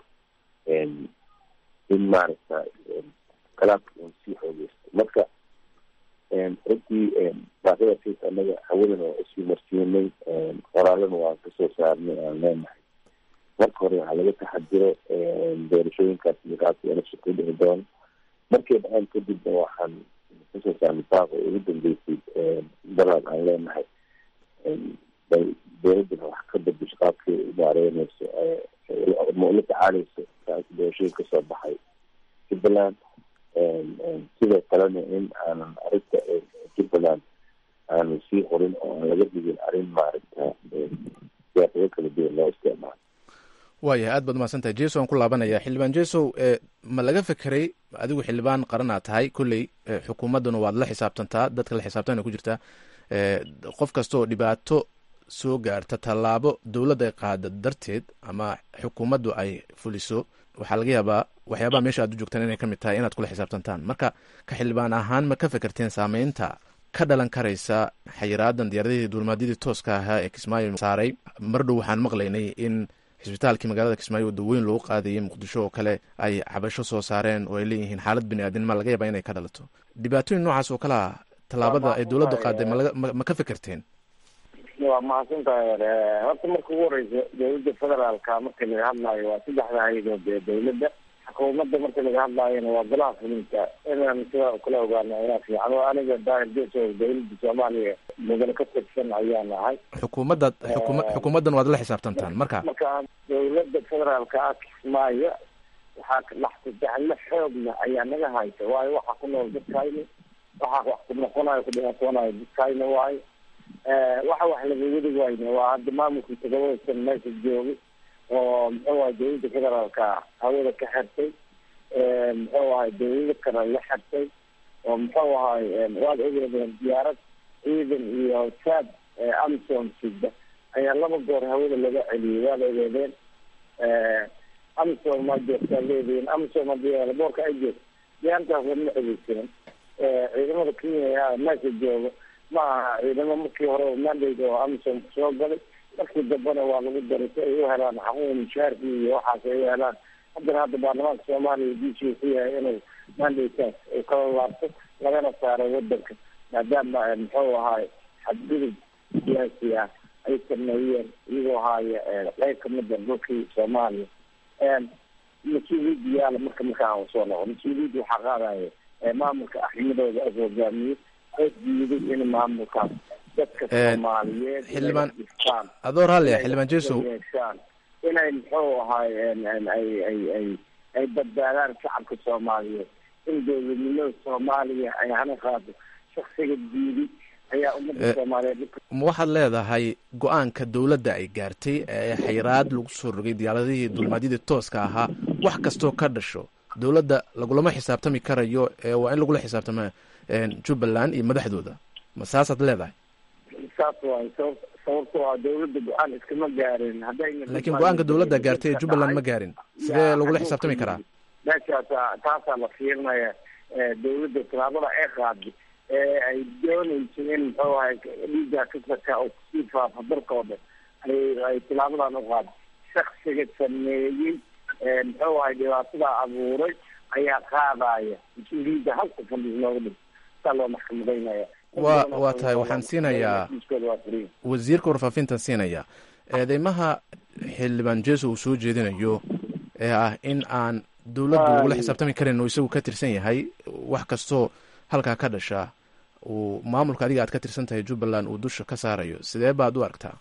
in maaragta kalaabka un sii xoogeysto marka runtii baaqidasiis anaga hawadana waa usii marsiinay qoraalana waan kasoo saarnay aan leenahay marka hore waxaa laga taxadiro doorashooyinkaas iyo qaabka election ku dhici doono markay dhaceen kadibna waxaan kasoo saarnay baaqa ugu dambeysay dalaad aan leenahay bay dowladana wax ka bedesho qaabkay maareyneyso ma ula tacaaleyso doorashooyin kasoo baxay jubbaland sidoo kalena in aanan arrinta jubbaland aanan sii qorin oo aan laga dhigin arrin maaragta siyaasado kala duwan loo isticmaalo waayahay aad baad umahadsan tahay jeso aan ku laabanaya xildhibaan jesow ma laga fekeray adigu xildhibaan qaran aad tahay kolley xukuumadduna waad la xisaabtantaa dadka la xisaabtana ku jirtaa qof kasta oo dhibaato soo gaarta tallaabo dowladda ay qaada darteed ama xukuumaddu ay fuliso waxaa laga yaabaa waxyaabaha meesha aad u joogtaan inay ka mid tahay inaad kula xisaabtantaan marka ka xildhibaan ahaan ma ka fekerteen saameynta ka dhalan karaysa xayiraadan diyaaradihii duulimaadyadii tooska ahaa ee kismaayo saaray mar dhow waxaan maqlaynay in xisbitaalkii magaalada kismaayo waddaweyn loogu qaadayay muqdisho oo kale ay cabasho soo saareen oo ay leeyihiin xaalad bini aadinima laga yaabaa inay ka dhalato dhibaatooyin noocaas oo kale ah tallaabada ay dowladdu qaaday malaga ma ka fekerteen waa mahadsan tahay horta marka ugu horeysa dowladda federaalka marka laga hadlaayo waa saddexda hay-adood ee dowladda xukuumadda marka laga hadlaayona waa golaha fulinta inaan sidaa kula ogaano ayaa fiican oo aniga daahir geso dowladda soomaaliya mudane ka tirsan ayaan ahay xukuumadda xukuma xukuumaddan waad la xisaabtantaan marka marka dowladda federaalka ah kismaayo waxaa laxtijaxle xoogna ayaa naga haysa waayo waxaa ku nool dadkayni waxaa wax ku noqonayo ku dhibaatoonayo dadkayna waayo waxa wax laga wadi wayne waa hadda maamulkii todobada meesha joogay oo muxuu ahay dowladda federaalka hawada ka xirtay muxuu ahay dowlado kale la xirtay oo muxuu ahay waad ogeedeen diyaarad ciidan iyo saad amsom sida ayaa laba goor hawada laga celiyay waad ogeedeen amsom maa joogtaa leediin amsom hadii boorka ay joogto diyaaradaas lama xogeysan ciidamada kenya meesha jooga ma aha ciidamo markii hore mandate oo amsom soo galay markii dambena waa lagu daray si ay u helaan xaquuq mushaarkii iyo waxaas ay u helaan haddana hadda baarlamaanka soomaaliya diisuu ku yahay inuu mandataas uu kala laabto lagana saaro wadanka maadaama muxuu ahaay xadgudub siyaasi ah ay sameeyeen iyagoo ahaaya qeyb kamida dhulkii soomaaliya mas-uuliyadda yaala marka markaa soo noqo mas-uuliyadda waxaa qaadaya maamulka axmadooda as hogaamiyey oo diiday in maamulkaas dadka soomaaliyeed xildhibaan adoo raallia xildhibaan jesow yeeshaan inay muxuu ahaay ay ay ay ay badbaadaan shacabka soomaaliyeed in dowladnimada soomaaliya ay hana qaado shaksiga diiday ayaa ummadda soomaaliyeed ma waxaad leedahay go-aanka dowladda ay gaartay ee xayraad lagu soo rogay diyaaradihii dulmaadyadii tooska ahaa wax kastoo ka dhasho dowladda lagulama xisaabtami karayo ee waa in lagula xisaabtama jubbaland iyo madaxdooda ma saasaad leedahay saas waay sabab sababto a dowladda go-aan iskama gaarin haddayna laakiin go-aanka dowladda gaartay ee jubbaland ma gaarin sidee lagula xisaabtami karaa meeshaasa taasaa la fiirinaya dowladda tallaabada ay qaaday ee ay doonayso in muxuu ahay dhiiga kasaka oo kusii faafa dalka oo dhan ay ay tillaabadan u qaaday shaksiga sameeyey muxuu ahay dhibaatadaa abuuray ayaa qaadaya mas-uuliyadda halka fadhiis nooga dhig saa loo maxkamadaynaya wa waa tahay waxaan siinayaa wasiirka warfaafintan siinayaa eedeymaha xildhibaan jeso uu soo jeedinayo ee ah in aan dowladdu lagula xisaabtami karin oo isagu ka tirsan yahay wax kastoo halkaa ka dhasha uu maamulka adiga aad ka tirsan tahay jubbaland uu dusha ka saarayo sidee baad u aragtaa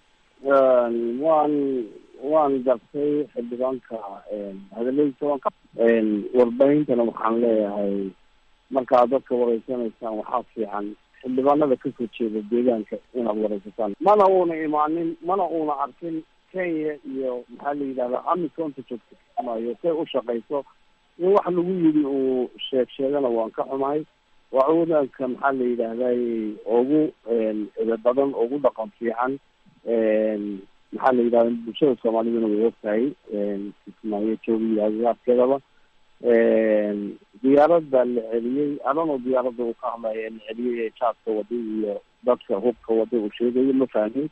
waan waan gartay xildhibaanka hadaladiisa waan ka warbahintana waxaan leeyahay markaad dadka wareysanaysaan waxaa fiican xildhibaanada kasoo jeeda deegaanka inaad wareysataan mana uuna imaanin mana uuna arkin kenya iyo maxaa la yidhahdaa amisonta joogta kismaayo say u shaqayso in wax lagu yidhi uu sheeg sheegana waan ka xumahay waa wadaanka maxaa la yidhaahday ugu ida badan ugu dhaqan fiican maxaa la yidhahda bulshada soomaaliduna way ogtahay kismaayo joogiyo agagaarkeedaba diyaaradda la celiyey adanoo diyaaradda uu ka hadlaya la celiyey ee jaaska waday iyo dadka hubka waday uu sheegayo ma fahmin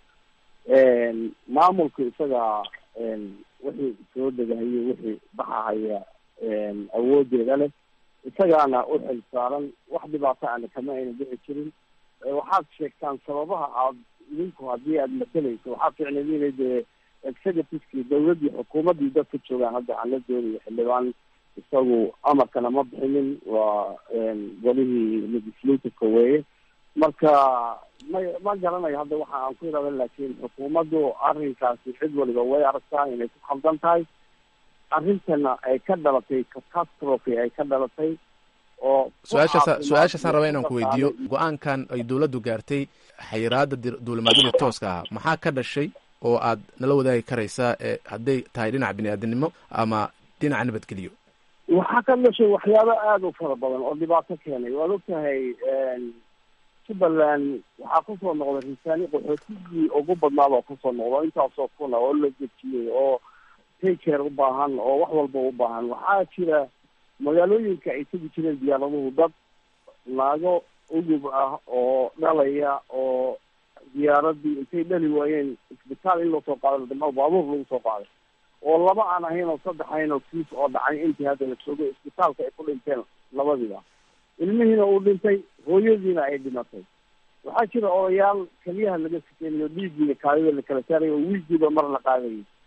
maamulka isaga wixii soo degahayo wixii baxahaya awoodeeda leh isagaana u xil saaran wax dhibaato ana kama ayna dhici jirin waxaad sheegtaan sababaha aad idinku haddii aad matalayso waxaa ficneed inay dee executivekii dawladdii xukuumaddii dadka joogaan hadda aan la doonayo xildhibaan isagu amarkana ma bixinin waa golihii legislativeka weeye marka ma ma garanayo hadda waxa aan ku irada laakiin xukuumaddu arrinkaasi cid waliba way aragtaa inay ku khaldan tahay arrintana ay ka dhalatay catastrophe ay ka dhalatay oo su-aashaasa su-aashaasaan raba inaan ku weydiiyo go-aankan ay dowladdu gaartay xayiraada duulimaadyada tooska ah maxaa ka dhashay oo aad nala wadaagi karaysaa ee hadday tahay dhinaca bini-aadinimo ama dhinaca nabadgeliyo waxaa ka dhashay waxyaabo aada u fara badan oo dhibaato keenay waad ogtahay jubbaland waxaa kusoo noqday risaani qaxootigii ugu badnaaba kusoo noqdo intaasoo kuna oo la dejiyey oo taycare u baahan oo wax walba u baahan waxaa jira magaalooyinka ay tegi jireen diyaaraduhu dad naago ugub ah oo dhalaya oo diyaaradii intay dhali waayeen isbitaal in loo soo qaado dama baabuur lagu soo qaaday oo laba aan ahayn oo saddex ahayn oo kiis oo dhacay intii hadda la joogay isbitaalka ay ku dhinteen labadiiba ilmihiina uu dhintay hooyadiina ay dhimatay waxaa jira odayaal keliyaha laga sikeynayo dhiigiina kaadida la kala saarayo oo wiigiiba mar la qaadayay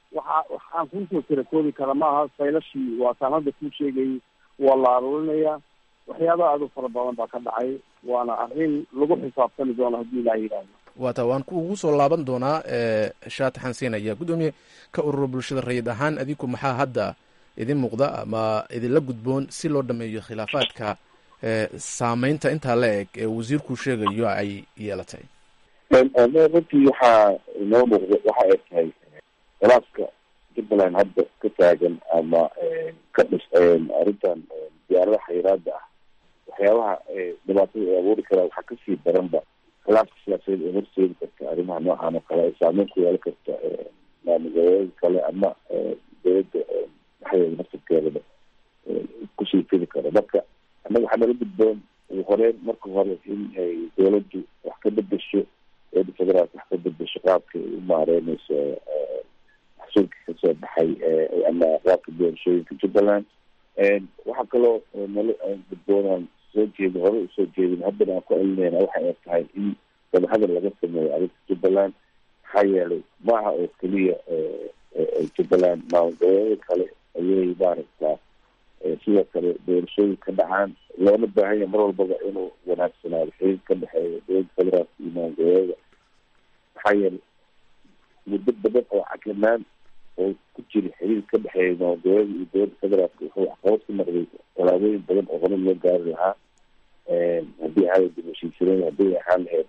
waxa waxaan kuusoo tira koobi kara maaha faylashii waa taan hadda kuu sheegayay waa la aruurinayaa waxyaabaha aad u fara badan baa ka dhacay waana arrin lagu xisaabtami doono haddii ilaa yidhaahdo waata waan kuugu soo laaban doonaa shaati xansiinaya guddoomiye ka ururo bulshada rayid ahaan adinku maxaa hadda idin muuqda ama idinla gudboon si loo dhameeyo khilaafaadka saameynta intaa la eg ee wasiirku sheegayo ay yeelatay runtii waxaa inoo muuqda waxa ay tahay khilaafka jubbaland hadda ka taagan ama ka dhis arrintan diyaaradaha xayiraada ah waxyaabaha dhibaatada ay abuuri karaa waxaa kasii daranba khilaafka siyaasadeed ee horseedi karta arrimaha noocan oo kale ay saameyn ku yeelan karta maamulgoboleeda kale ama dowladda dhexdeeda naftirkeedaba kusii fidi karo marka annaga waxaa nala gudboon ugu horeyn marka hore in ay dowladdu wax ka bedesho dowladda federaalka wax ka bedesho qaabka ay u maareyneyso maxsuulka kasoo baxay ama qaabka doorashooyinka jubbaland waxaa kaloo nala gudboonaan soo jeedi hore usoo jeedin haddana aan ku celinayna waxa ay tahay in wadahadal laga sameeyo arrinta jubbaland maxaa yeelay maaha oo keliya jubbaland maamulgoboleeda kale ayay maaragtaa sidoo kale doorashooyin ka dhacaan loona baahanya mar walbaba inuu wanaagsanaado xiriir ka dhexeeya dowladda federaalka iyo maamulgoboleeda maxaa yeelay muddo badan oo caglanaan oo ku jira xiriir ka dhexeeya maamulgoboleeda iyo dowladda federaalka wuxuu waxqabad ku noqday tallaabooyin badan oo hore loo gaari lahaa haddii ahayd heshiisyadeed haddii ahaan lahayd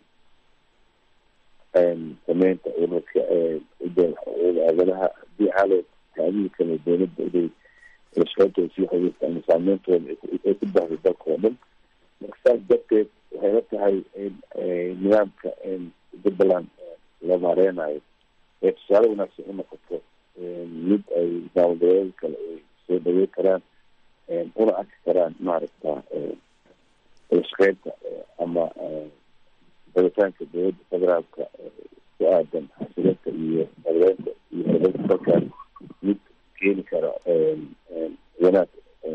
sameynta ururka aadanaha haddii ahaan lahayd taadihi kale dowladda inay lashqeyntooda sii xiriirta ama saameyntooda ay ku bahday dalka oo dhan marka saas darteed waxay la tahay in nidaamka jubbaland la maareynayo ee tusaale wanaagsan u noqoto mid ay maamulgoboleeda kale ay soo dhaweyn karaan una arki karaan maaragta lashqeynta ama baditaanka dowladda federaalka ku aadan xasilinta iyo madabeynta iyo horumarinta dalkan mid keeni kara wanaag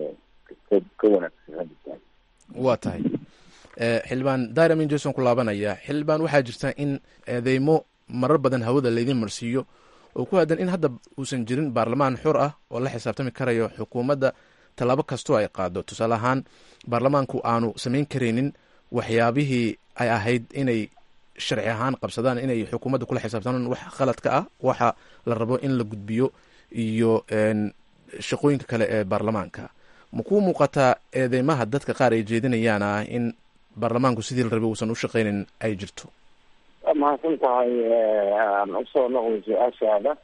ka wanaagsan hadda waa tahay xildhibaan dairamin jason ku laabanaya xildhibaan waxaa jirta in eedeymo marar badan hawada laydin marsiiyo oo ku aadan in hadda uusan jirin baarlamaan xur ah oo la xisaabtami karayo xukuumadda tallaabo kastoo ay qaado tusaale ahaan baarlamaanku aanu samayn karaynin waxyaabihii ay ahayd inay sharci ahaan qabsadaan inay xukuumadda kula xisaabtamaan wax khaladka ah waxa la rabo in la gudbiyo iyo shaqooyinka kale ee baarlamaanka ma kuu muuqataa eedeymaha dadka qaar ay jeedinayaan ah in baarlamaanku sidii la rabay uusan u shaqeynin ay jirto waa mahadsan tahay aan usoo noqday su-aashaada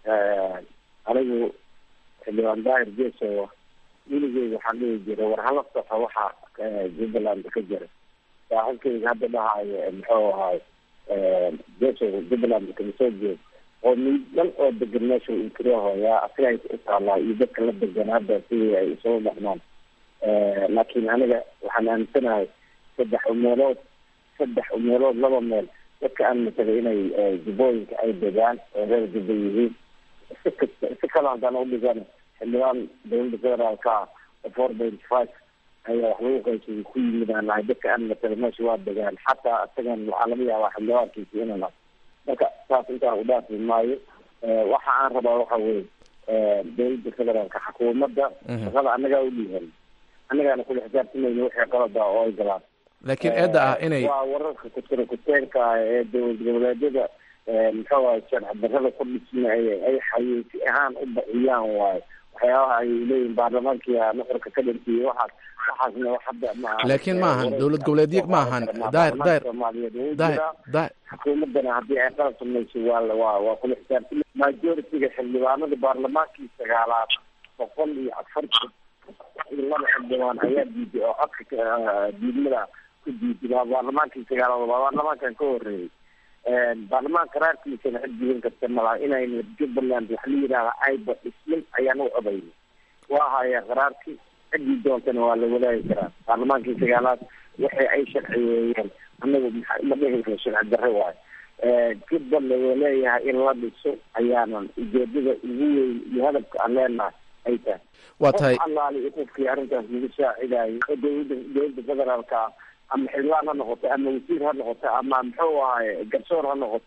anigu xildhibaan daahir jeesow weligeyga waxaan dhihi jiray war hala soxo waxa jubbaland ka jira saaxiibkeyga hadda dhahayo muxuu ahaay jeesow jubbaland kama soo jeed oo mid dhan oo degan meesha inkirahooyaa asiga ay u taalaa iyo dadka la degan hadda sidii ay isugu dhaqmaan laakiin aniga waxaan aaminsanahay saddex meelood saddex meelood laba meel dadka aan matalay inay jubbooyinka ay degaan oo reer jubba yihiin si kasta si kale haddaan udhigan xildhibaan dowladda federaalka ah oo four point five ayaa wax lagu qaybsaday ku yimid aan nahay dadka aan matalay meesha waa degaan xataa isagan waxaa laga yaabaa xildhibaankiisa inaan ah marka saas intaan udhaafi maayo waxa aan rabaa waxa weye dowladda federaalka xukuumadda shaqada annagaa u dhiihan annagaana kula xisaabtamayna wixii qalada oo ay galaan laakiin eedda ah inay waa wararka kutira kuteenka ah ee dowlad goboleedyada muxuu ahay sharci darrada ku dhisma ay xayeysi ahaan u bixiyaan waayo waxyaabaha ay leeyihin baarlamaankiia nuxurka ka dhintiyay waxaas waxaasna wax hadda maaha laakiin ma ahan dowlad goboleedyo ma ahan daahir daahir soomaaliyeed wuu daahir jiraa daahir xukuumaddana haddii ay qalab samayso waa waa waa kula xisaabtama majority-ga xildhibaanada baarlamaankii sagaalaad boqol iyo afartan iyo laba xildhibaan ayaa diiday oo codka diidmada ku diiday waa baarlamaankii sagaalaad waa baarlamaankan ka horeeyey baarlamaanka raarkiisana cid diidan karta malaha inayna jubbaland waxa la yidhahda ayba dhismin ayaan u codaynay waa haya qaraarkii ciddii doontana waa la wadaagi karaa baarlamaankii sagaalaad waxay ay sharciyeeyeen anagu maxa ma dhihi karo sharci darre waayo jubbaland oo leeyahay in la dhiso ayaanan ujeedada ugu weyn iyo hadafka aan leenahay ay tahay waa tahay qof allaali iyo qofkii arrintaas lagu saacidayo oo dowladda dowladda federaalka ah ama xildhibaan ha noqote ama wasiir ha noqote ama muxuu ahaye garsoor ha noqote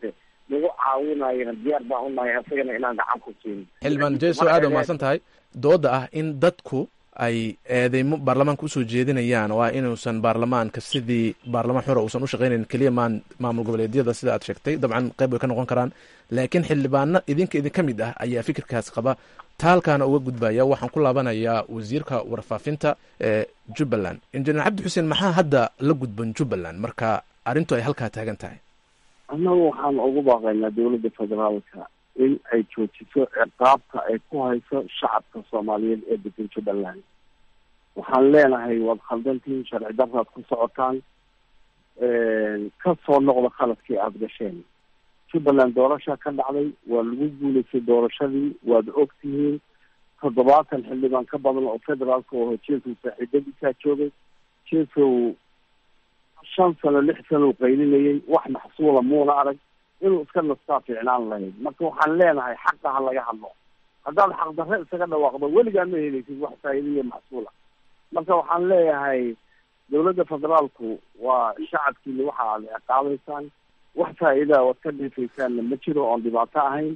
lagu caawinayona diyaar baan unahay asagana inaan gacan ku siin xildhibaan jeso aad waa mahadsan tahay dooda ah in dadku ay eedeymo baarlamaanka usoo jeedinayaan oo ah inuusan baarlamaanka sidii baarlamaan xura uusan u shaqaynayn keliya maan maamul goboleedyada sida aad sheegtay dabcan qayb way ka noqon karaan laakiin xildhibaano idinka idinka mid ah ayaa fikirkaas qaba taalkaana uga gudbaya waxaan ku laabanayaa wasiirka warfaafinta ee jubbaland injineer cabdi xuseen maxaa hadda la gudban jubbaland marka arrintu ay halkaa taagan tahay annagu waxaan ugu baaqaynaa dowladda federaalka in ay joojiso ciqaabta ay ku hayso shacabka soomaaliyeed ee degan jubbaland waxaan leenahay waad khaldantiin sharci daraad ku socotaan ka soo noqda khaladkii aada gasheen jubbaland doorasha ka dhacday waa lagu guulaystay doorashadii waad og tihiin toddobaatan xildhibaan ka badan oo federaalka oo jesow saaxiibadiisaa joogay jesow shan sano lix sano qaylinayay wax maxsuula muuna arag inuu iska nastaa fiicnaan lahayd marka waxaan leenahay xaqa ha laga hadlo haddaad xaqdarre isaga dhawaaqdo weligaa ma helaysid wax faa'iida iyo maxsuula marka waxaan leeyahay dowladda federaalku waa shacabkiina waxa aad ciqaabaysaan wax faa'iidaa oad ka dhiifaysaanna ma jiro oon dhibaato ahayn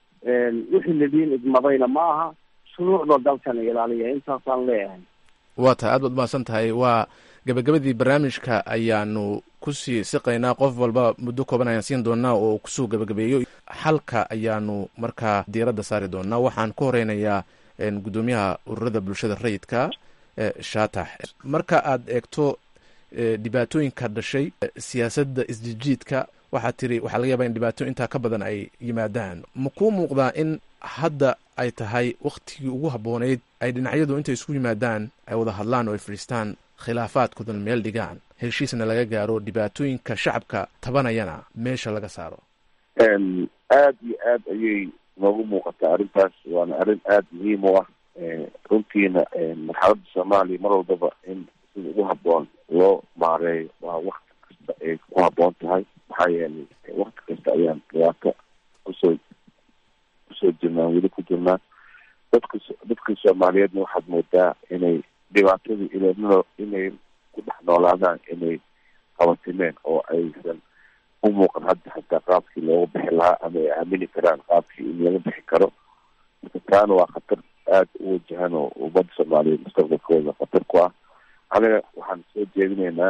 wixii ladiin idmadayna ma aha shuruucda dalkana ilaaliya intaasaan leeyahay waa tahay aad baad mahadsan tahay waa gabagabadii barnaamijka ayaanu kusii siqaynaa qof walba muddo kooban ayaan siin doonaa oo kusoo gabagabeeyo xalka ayaanu markaa diiradda saari doonaa waxaan ku horeynayaa guddoomiyaha ururada bulshada rayidka shaatax marka aad eegto dhibaatooyinka dhashay siyaasadda isjijiidka waxaa tiri waxaa laga yaabaa in dhibaato intaa ka badan ay yimaadaan ma kuu muuqdaa in hadda ay tahay waktigii ugu habbooneyd ay dhinacyadu intay isku yimaadaan ay wada hadlaan oo ay fadhiistaan khilaafaadkoodan meel dhigaan heshiisna laga gaaro dhibaatooyinka shacabka tabanayana meesha laga saaro aada iyo aad ayay noogu muuqataa arrintaas waana arrin aada muhiim u ah runtiina marxaladda soomaaliya mar walbaba in sida ugu habboon loo maareeyo waa wakti kasta ay ku habboon tahay maxaa yeelay wakti kasta ayaan dhibaato kusoo kusoo jirnaan weli ku jirnaan dadka dadka soomaaliyeedna waxaad moodaa inay dhibaatadii ilaa inay ku dhex noolaadaan inay qabatimeen oo aysan u muuqan hadda xataa qaabkii looga bixi lahaa ama ay aamini karaan qaabkii in laga bixi karo marka taana waa khatar aada u wajahan oo ummadda soomaaliyeed mustaqbalkooda khatar ku ah aniga waxaan soo jeedinaynaa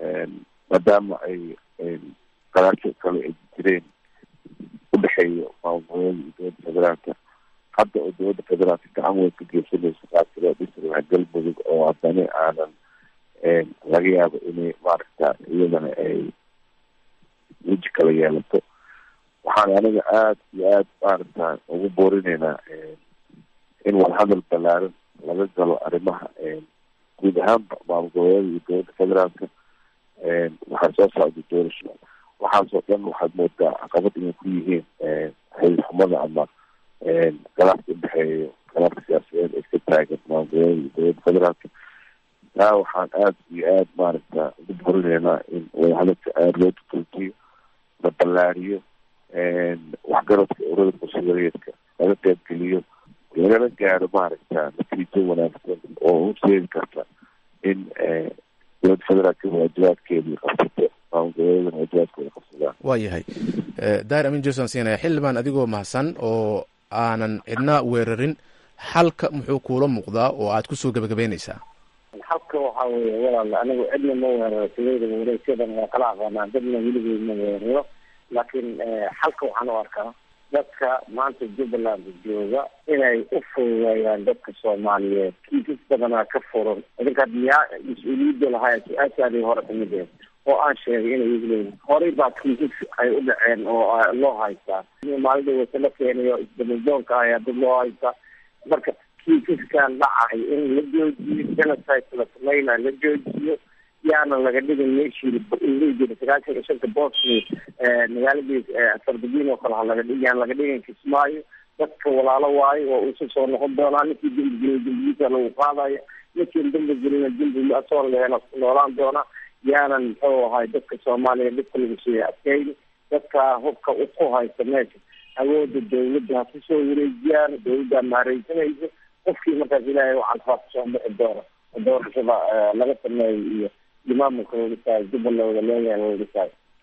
maadaama ay qaraasho kale ay jireen udhexeeyo maamulgoboleeda iyo dowladda federaalka hadda oo dowladda federaalka gacan weyn ka geysanayso qaabka loo dhisi lahaa galmudug oo haddana aanan laga yaabo inay maaragta iyadana ay weji kala yeelato waxaan aniga aada iyo aada maaragta ugu boorinaynaa in wadahadal balaaran laga galo arrimaha guud ahaanba maamul goboleeda iyo dowladda federaalka waxaa soo socda doorasho waxaasoo dhan waxaad moodaa caqabad inay ku yihiin xil xumada ama khilaafka udhexeeyo khilaafka siyaasadeed ee ka taagan maamul goboleeda iyo dowladda federaalka taa waxaan aada iyo aada maaragta ugu borinaynaa in wadahadalka aada loo tutultiyo la ballaariyo waxgaradka urada bulshadareedka laga qaybgeliyo lagana gaaro maaragta natiijo wanaagsan oo horseedi karta in dowladda federaalka waajibaadkeedii qabsato maamul goboleedana waajibaadkooda qabsadaan waa yahay dair amin jason siinaya xildhibaan adigoo mahadsan oo aanan cidna weerarin xalka muxuu kuula muuqdaa oo aad kusoo gabagabeynaysaa xalka waxaa weeye walaal anigu cidna ma weeraro sidayda wareegsadan waa kala aqaanaa dadna weligeed ma weeraro laakiin xalka waxaan u arkaa dadka maanta jubbaland jooga inay u fududeeyaan dadka soomaaliyeed kiisas badanaa ka furan idinka miyaa mas-uuliyadda lahaa su-aashaadii hore kamid eed oo aan sheegay inay igu leeyihin horey baa kiisas ay u dhaceen oo loo haystaa maalida wase la keenayo isdamadoonka ayaa dad loo haystaa marka kiisaskan dhacay in la joojiyo genocide la samayna la joojiyo yaana laga dhigin meeshii jira sagaashan iyo shanta bosni magaaladii sardabin oo kale ha laga dhig yaan laga dhigin kismaayo dadka walaalo waayo oo usu soo noqon doonaa ninkii dembi gelin dembigiisa lagu qaadaya ninkiin dembi gelina dembi asoo leena noolaan doona yaanan muxuu ahay dadka soomaaliya dhibka lagu siiya adkeyni dadka hubka ku haysta meesha awooda dawladda ha kusoo wareejiyaan dawladdaa maareysanaysa qofkii markaas ilaahay u calfaa kusoo bixi doona doorashada laga sameeyo iyo maamulka wadisaay jubbaland wada leeyahay wadisaay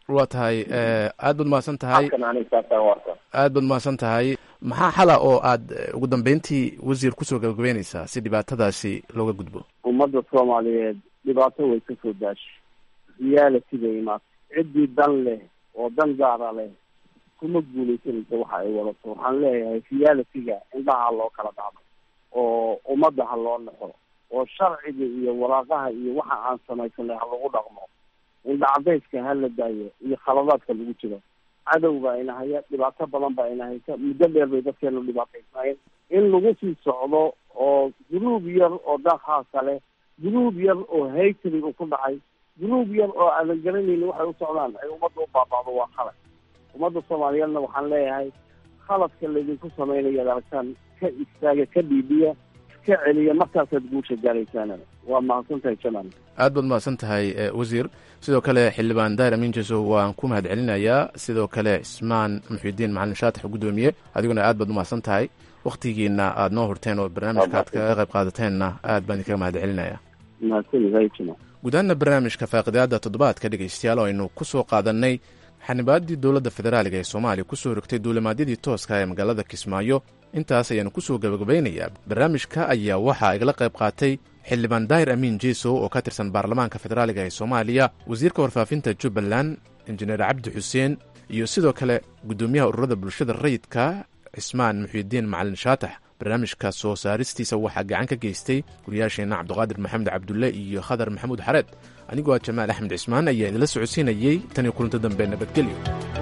waa tahay aad baad mahadsan tahay halkan aniga saasaan u arkaa aad baad mahadsan tahay maxaa xala oo aad eh, ugu dambeyntii wasiir kusoo gabagabeyneysaa si dhibaatadaasi looga gudbo ummadda soomaaliyeed dhibaato way ka soo daashay reality bay imaatay ciddii dan leh oo dan gaara leh kuma guuleysanaysa waxa ay wadato waxaan leeyahay reality-ga indhaha ha loo kala dhacdo oo ummadda ha loo naxo oo sharciga iyo waraaqaha iyo waxa aan samaysanay ha lagu dhaqmo indhacadayska ha la daayo iyo khaladaadka lagu jiro cadow baa ina haya dhibaato badan baa ina haysa muddo dheer bay dadkeenu dhibaataysnaayeen in lagu sii socdo oo guruub yar oo dhaqaasa leh guruub yar oo haytri uu ku dhacay guruub yar oo aadan garanaynin waxay u socdaan ay ummadda u baaba'do waa khalad ummadda soomaaliyeedna waxaan leeyahay khaladka laydinku samaynayo ad aragtaan ka istaaga ka dhiibiya ka celiya markaasaad guusha gaaraysaan waa mahadsantahay janan aad baad mahadsan tahay eh, wasiir sidoo kale xildhibaan daahir amiin jeso waan ku mahad celinayaa sidoo kale cismaan muxidiin macalin shaatax guddoomiye adiguna aad baad umahadsan tahay wakhtigiina aad noo horteen oo barnaamijka aad kaga qayb qaadateenna aad baan idinkaga mahad celinaya mahadsanid janan gudahaana barnaamijka faaqidaada toddobaadka dhegaystayaal oo aynu ku soo qaadannay xanibaaddii dowladda federaaliga ee soomaaliya kusoo rogtay duulimaadyadii tooska ee magaalada kismaayo intaas ayaanu kusoo gabagabaynayaa barnaamijka ayaa waxaa igala qayb qaatay xildhibaan daahir amiin jeesow oo ka tirsan baarlamaanka federaaliga ee soomaaliya wasiirka warfaafinta jubbaland injineer cabdi xuseen iyo sidoo kale guddoomiyaha ururada bulshada rayidka cismaan muxiidiin macalin shaatax barnaamijka soo saaristiisa waxaa gacan ka geystay guriyaasheenna cabdiqaadir maxamed cabdulle iyo khadar maxamuud xareed anigoo ah jamaal axmed cismaan ayaa idinla socodsiinayey tan iyo kulanto dambe nabadgelyo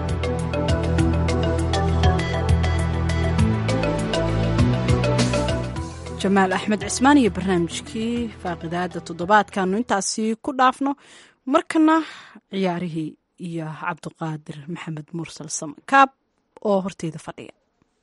jamaal axmed cismaan iyo barnaamijkii faaqidaada toddobaadkaanu intaasi ku dhaafno markana ciyaarihii iyo cabdiqaadir maxamed mursal samakaab oo horteyda fadhiya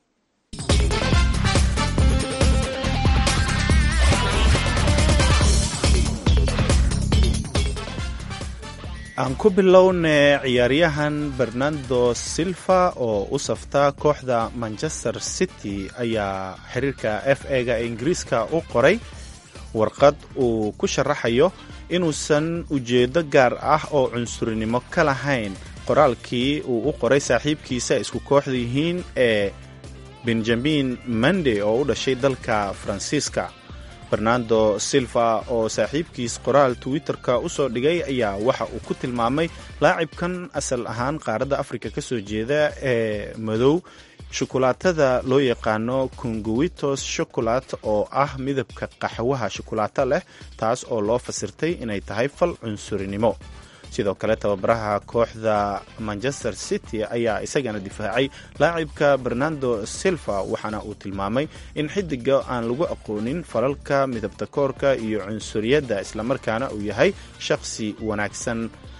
aan ku bilowne ciyaaryahan bernardo silva oo u safta kooxda manchester city ayaa xiriirka f ega ee ingiriiska u qoray warqad uu ku sharaxayo inuusan ujeedo gaar ah oo cunsurinimo ka lahayn qoraalkii uu u qoray saaxiibkiisa isku kooxda yihiin ee benjamin mande oo u dhashay dalka faransiiska fernando silva oo saaxiibkiis qoraal twitter-ka u soo dhigay ayaa waxa uu ku tilmaamay laacibkan asal ahaan qaaradda afrika ka soo jeeda ee madow shukulaatada loo yaqaano kunguwitos shokolat oo ah midabka qaxwaha shukulaato leh taas oo loo fasirtay inay tahay fal cunsurinimo sidoo kale tababaraha kooxda manchester city ayaa isagana difaacay laacibka bernardo silva waxaana uu tilmaamay in xidiga aan lagu aqoonin falalka midabta koorka iyo cunsuriyadda islamarkaana uu yahay shaqsi wanaagsan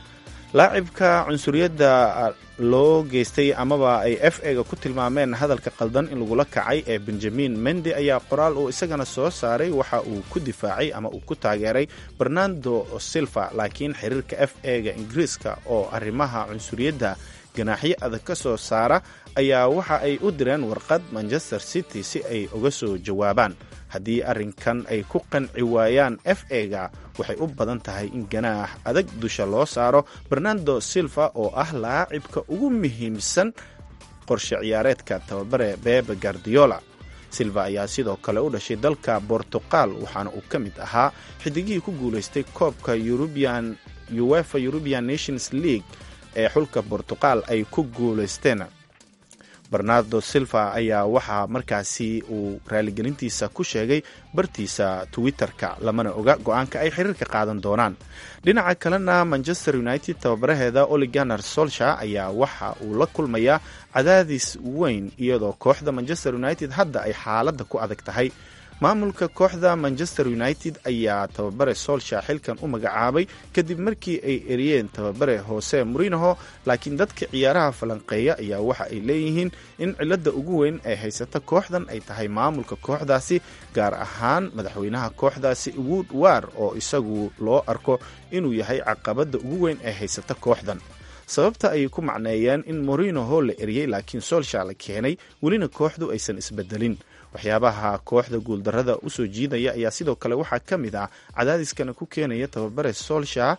laacibka cunsuriyadda loo geystay amaba ay f ega ku tilmaameen hadalka qaldan in lagula kacay ee benjamin mendi ayaa qoraal uu isagana soo saaray waxa uu ku difaacay ama uu ku taageeray bernardo silva laakiin xiriirka f ega ingiriiska oo arrimaha cunsuriyadda ganaaxyo adag ka soo saara ayaa waxa ay u direen warqad manchester city si ay uga soo jawaabaan haddii arrinkan ay ku qanci waayaan f ega waxay u badan tahay in ganaax adag dusha loo saaro bernardo silva oo ah laacibka ugu muhiimsan qorshe ciyaareedka tababare bebe guardiola silva ayaa sidoo kale u dhashay dalka bortuqal waxaana uu ka mid ahaa xidigihii ku guulaystay koobka eurubian uefa european nations league ee xulka bortuqal ay ku guulaysteen bernardo silva ayaa waxaa markaasi uu raaligelintiisa ku sheegay bartiisa twitter-ka lamana oga go-aanka ay xiriirka qaadan doonaan dhinaca kalena manchester united tababaraheeda oliganer solsha ayaa waxa uu la kulmayaa cadaadis weyn iyadoo kooxda manchester united hadda ay xaaladda ku adag tahay maamulka kooxda manchester united ayaa tababare solsha xilkan u magacaabay kadib markii ay eriyeen tababare hoose murinaho laakiin dadka ciyaaraha falanqeeya ayaa waxa ay leeyihiin in cilada ugu weyn ee haysata kooxdan ay tahay maamulka kooxdaasi gaar ahaan madaxweynaha kooxdaasi wood war oo isagu loo arko inuu yahay caqabada ugu weyn ee haysata kooxdan sababta ayay ku macneeyeen in morinoho la eriyey laakiin solsha la keenay welina kooxdu aysan isbedelin waxyaabaha kooxda guuldarada usoo jiidaya ayaa sidoo kale waxaa ka mid ah cadaadiskana ku keenaya tababare solsha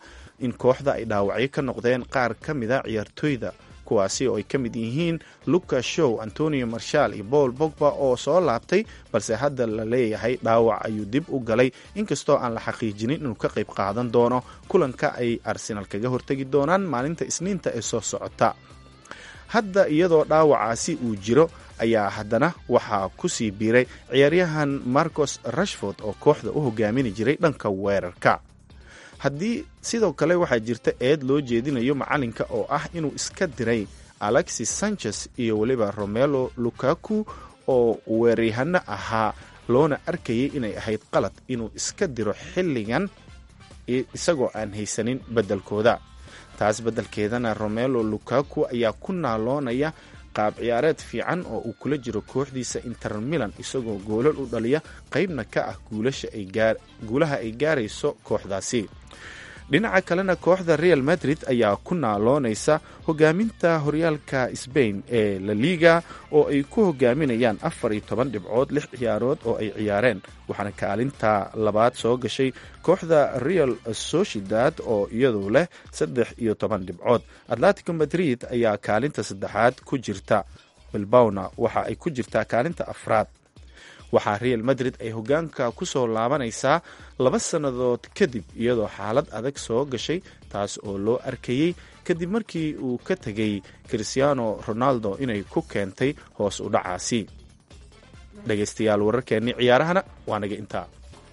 in kooxda ay dhaawacyo ka noqdeen qaar ka mida ciyaartooyda kuwaasi oo ay ka mid yihiin lucas show antonio marshal iyo paul bogba oo soo laabtay balse hadda la leeyahay dhaawac ayuu dib u galay inkastoo aan la xaqiijinin inuu ka qayb qaadan doono kulanka ay arsenal kaga hortegi doonaan maalinta isniinta ee soo socota hadda iyadoo dhaawacaasi uu jiro ayaa haddana waxaa ku sii biiray ciyaaryahan marcos rashford oo kooxda u hogaamin jiray dhanka weerarka haddii sidoo kale waxaa jirta eed loo jeedinayo macalinka oo ah inuu iska diray alexis sanchez iyo weliba romelo lukaku oo weeryahano ahaa loona arkayay inay ahayd qalad inuu iska diro xilligan isagoo aan haysanin beddelkooda taas beddelkeedana romelo lukaku ayaa ku naaloonaya qaab ciyaareed fiican oo uu kula jiro kooxdiisa inter milan isagoo goolal u dhaliya qaybna ka ah guulaha ay gaarayso kooxdaasi dhinaca kalena kooxda real madrid ayaa ku naaloonaysa hogaaminta horyaalka sbain ee la liga oo ay ku hogaaminayaan afar iyo toban dhibcood lix ciyaarood oo ay ciyaareen waxaana kaalinta labaad soo gashay kooxda real sociedad oo iyadu leh saddex iyo toban dhibcood atletico madrid ayaa kaalinta saddexaad ku jirta bilbawna waxa ay ku jirtaa kaalinta afraad waxaa real madrid ay hogaanka ku soo laabanaysaa laba sannadood kadib iyadoo xaalad adag soo gashay taas oo loo arkayey kadib markii uu ka tegay christiano ronaldo inay ku keentay hoos u dhacaasi dhegaystayaal wararkeennii ciyaarahana waa naga intaa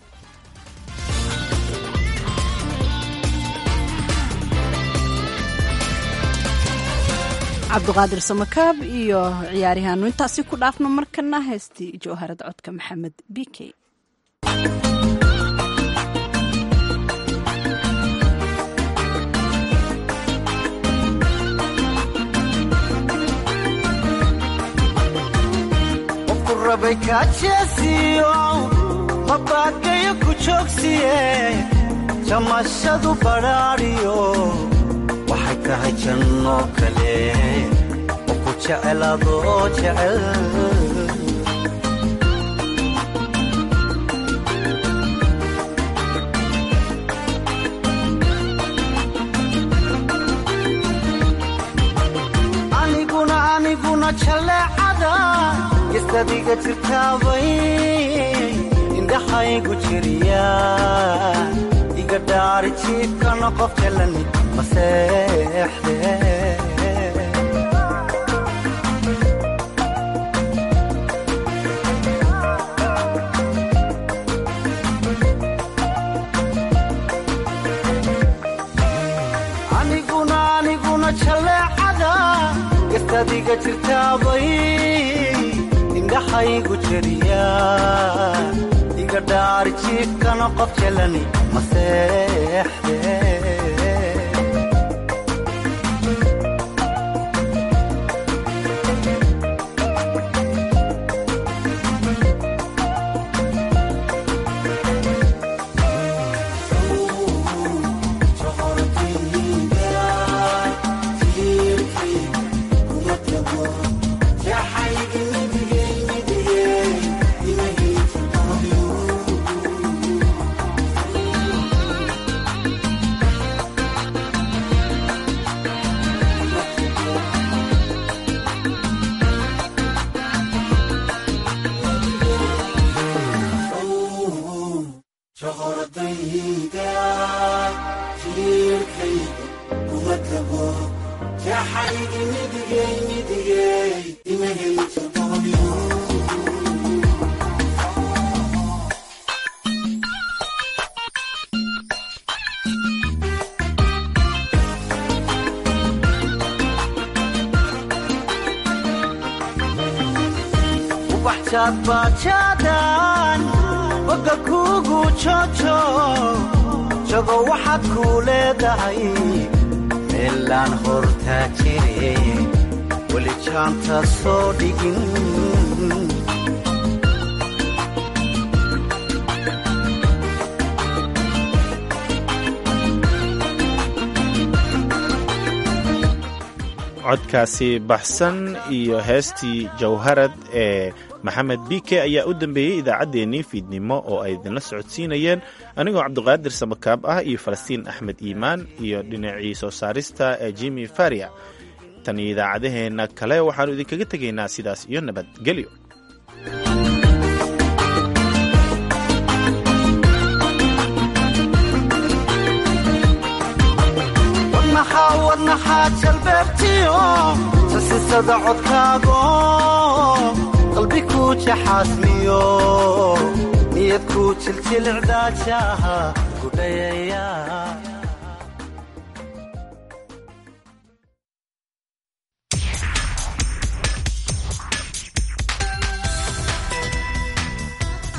cabduqaadir samakaab iyo ciyaaryahaanu intaasi ku dhaafno markana heestii jawharad codka maxamed b k qofku rabay kaajeesiyo mabaagayo ku joogsiye jamashadu badhaadhiyo waxay tahay janno kale oo ku jecel adoo jecel aniguna aniguna jaleecada gestadiga jirtaabay indhaxaygu jiriya iga dhaari jiibkana qof jalani maseexde aniguna aniguna jaleecada gestadiga jirtaabay indhaxaygu jeriya iga dhaari jiibkana qof jalani maseexde bajaadbajaadan boga kuugu jojo jago waxaad kuu leedahay meelaan hortaa jire weli jaanta soo dhigin codkaasi baxsan iyo heestii jawharad ee maxamed bike ayaa u dambeeyey idaacaddeenii fiidnimo oo ay idinla socodsiinayeen anigoo cabduqaadir samakaab ah iyo falastiin axmed iimaan iyo dhinacii soo saarista ee jimi faria tan iyo idaacadaheenna kale waxaannu idinkaga tegaynaa sidaas iyo nabadgelyo wadnaxaa jalbeebtiyo sasisada codkaago qalbi ku jaxaasmiyo niyad ku jiljilcdaajaha gudhayaya